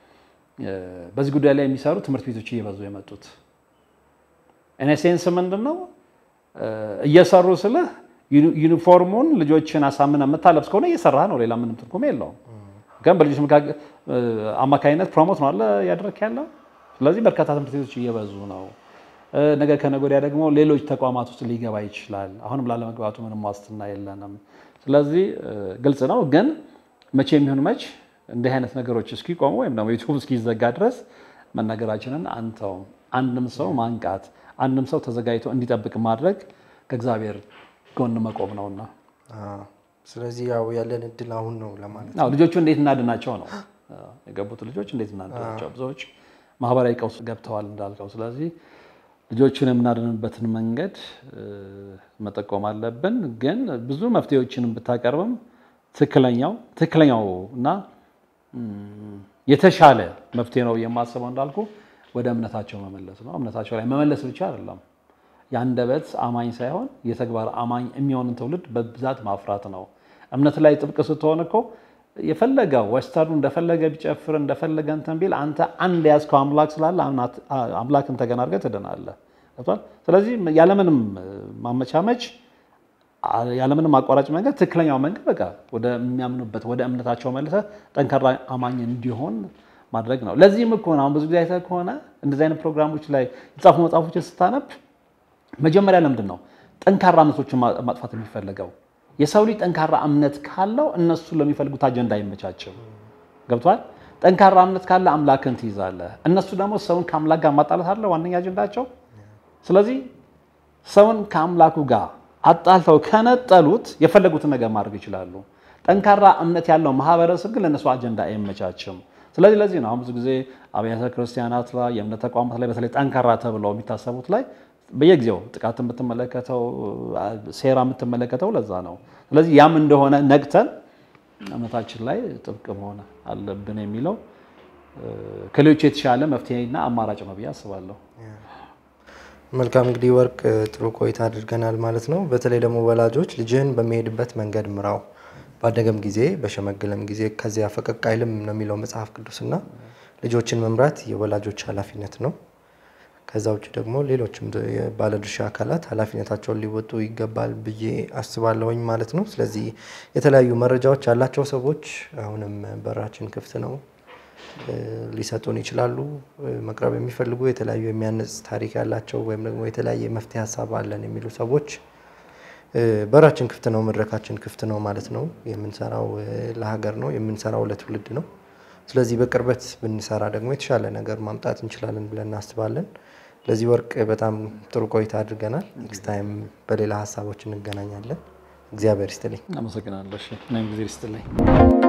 በዚህ ጉዳይ ላይ የሚሰሩ ትምህርት ቤቶች እየበዙ የመጡት። እኔ ሴንስ ምንድን ነው እየሰሩ ስልህ ዩኒፎርሙን ልጆችን አሳምነ የምታለብስ ከሆነ እየሰራህ ነው። ሌላ ምንም ትርጉም የለውም። ግን በልጆች አማካኝነት ፕሮሞት ነው አለ እያደረክ ያለው። ስለዚህ በርካታ ትምህርት ቤቶች እየበዙ ነው። ነገ ከነገ ወዲያ ደግሞ ሌሎች ተቋማት ውስጥ ሊገባ ይችላል። አሁንም ላለመግባቱ ምንም ዋስትና የለንም። ስለዚህ ግልጽ ነው። ግን መቼ የሚሆን መች እንዲህ አይነት ነገሮች እስኪቆሙ ወይም ደግሞ ዩቱብ እስኪዘጋ ድረስ መናገራችንን አንተውም። አንድም ሰው ማንቃት፣ አንድም ሰው ተዘጋጅቶ እንዲጠብቅ ማድረግ ከእግዚአብሔር ጎን መቆም ነውና ስለዚህ ያው ያለን እድል አሁን ነው ለማለት አዎ ልጆቹ እንዴት እናድናቸው ነው የገቡት ልጆች እንዴት እናድናቸው። ብዙዎች ማህበራዊ ቀውስ ገብተዋል እንዳልከው። ስለዚህ ልጆቹን የምናድንበትን መንገድ መጠቆም አለብን። ግን ብዙ መፍትሄዎችን ብታቀርብም ትክክለኛው ትክክለኛው እና የተሻለ መፍትሄ ነው የማስበው እንዳልኩ ወደ እምነታቸው መመለስ ነው። እምነታቸው ላይ መመለስ ብቻ አይደለም የአንደበት አማኝ ሳይሆን የተግባር አማኝ የሚሆንን ትውልድ በብዛት ማፍራት ነው። እምነት ላይ ጥብቅ ስትሆን እኮ የፈለገ ወስተርኑ እንደፈለገ ቢጨፍር እንደፈለገ እንትን ቢል አንተ አንድ የያዝከው አምላክ ስላለ አምላክን ተገን አድርገህ ትድናለህ። ስለዚህ ያለምንም ማመቻመች ያለምንም አቋራጭ መንገድ ትክክለኛው መንገድ በቃ ወደሚያምኑበት ወደ እምነታቸው መልሰህ ጠንካራ አማኝ እንዲሆን ማድረግ ነው። ለዚህም እኮ አሁን ብዙ ጊዜ አይተህ ከሆነ እንደዚህ አይነት ፕሮግራሞች ላይ የጻፉ መጽሐፎችን ስታነብ መጀመሪያ ለምንድን ነው ጠንካራ እምነቶችን ማጥፋት የሚፈለገው? የሰው ልጅ ጠንካራ እምነት ካለው እነሱ ለሚፈልጉት አጀንዳ አይመቻችም። ገብቷል? ጠንካራ እምነት ካለ አምላክን ትይዛለህ። እነሱ ደግሞ ሰውን ከአምላክ ጋር ማጣላት አለ ዋነኛ አጀንዳቸው። ስለዚህ ሰውን ከአምላኩ ጋር አጣልተው ከነጠሉት የፈለጉትን ነገር ማድረግ ይችላሉ። ጠንካራ እምነት ያለው ማህበረሰብ ግን ለእነሱ አጀንዳ አይመቻችም። ስለዚህ ለዚህ ነው አሁን ብዙ ጊዜ አብያተ ክርስቲያናት ላይ የእምነት ተቋማት ላይ በተለይ ጠንካራ ተብለው የሚታሰቡት ላይ በየጊዜው ጥቃት የምትመለከተው ሴራ የምትመለከተው ለዛ ነው። ስለዚህ ያም እንደሆነ ነቅተን እምነታችን ላይ ጥብቅ መሆን አለብን የሚለው ከሌሎች የተሻለ መፍትሄና አማራጭ ነው ብዬ አስባለሁ። መልካም እንግዲህ ወርቅ ጥሩ ቆይታ አድርገናል ማለት ነው። በተለይ ደግሞ ወላጆች ልጅህን በሚሄድበት መንገድ ምራው፣ ባደገም ጊዜ በሸመገለም ጊዜ ከዚያ ፈቀቅ አይልም ነው የሚለው መጽሐፍ ቅዱስና ልጆችን መምራት የወላጆች ኃላፊነት ነው። ከዛ ውጭ ደግሞ ሌሎችም ባለድርሻ አካላት ኃላፊነታቸውን ሊወጡ ይገባል ብዬ አስባለሁኝ ማለት ነው። ስለዚህ የተለያዩ መረጃዎች ያላቸው ሰዎች አሁንም በራችን ክፍት ነው፣ ሊሰጡን ይችላሉ። መቅረብ የሚፈልጉ የተለያዩ የሚያነጽ ታሪክ ያላቸው ወይም ደግሞ የተለያየ መፍትሄ ሀሳብ አለን የሚሉ ሰዎች በራችን ክፍት ነው፣ መድረካችን ክፍት ነው ማለት ነው። የምንሰራው ለሀገር ነው፣ የምንሰራው ለትውልድ ነው። ስለዚህ በቅርበት ብንሰራ ደግሞ የተሻለ ነገር ማምጣት እንችላለን ብለን እናስባለን። ለዚህ ወርቅ በጣም ጥሩ ቆይታ አድርገናል። ኔክስት ታይም በሌላ ሀሳቦች እንገናኛለን። እግዚአብሔር ይስጥልኝ። አመሰግናለሁ። እኔም ጊዜ ይስጥልኝ።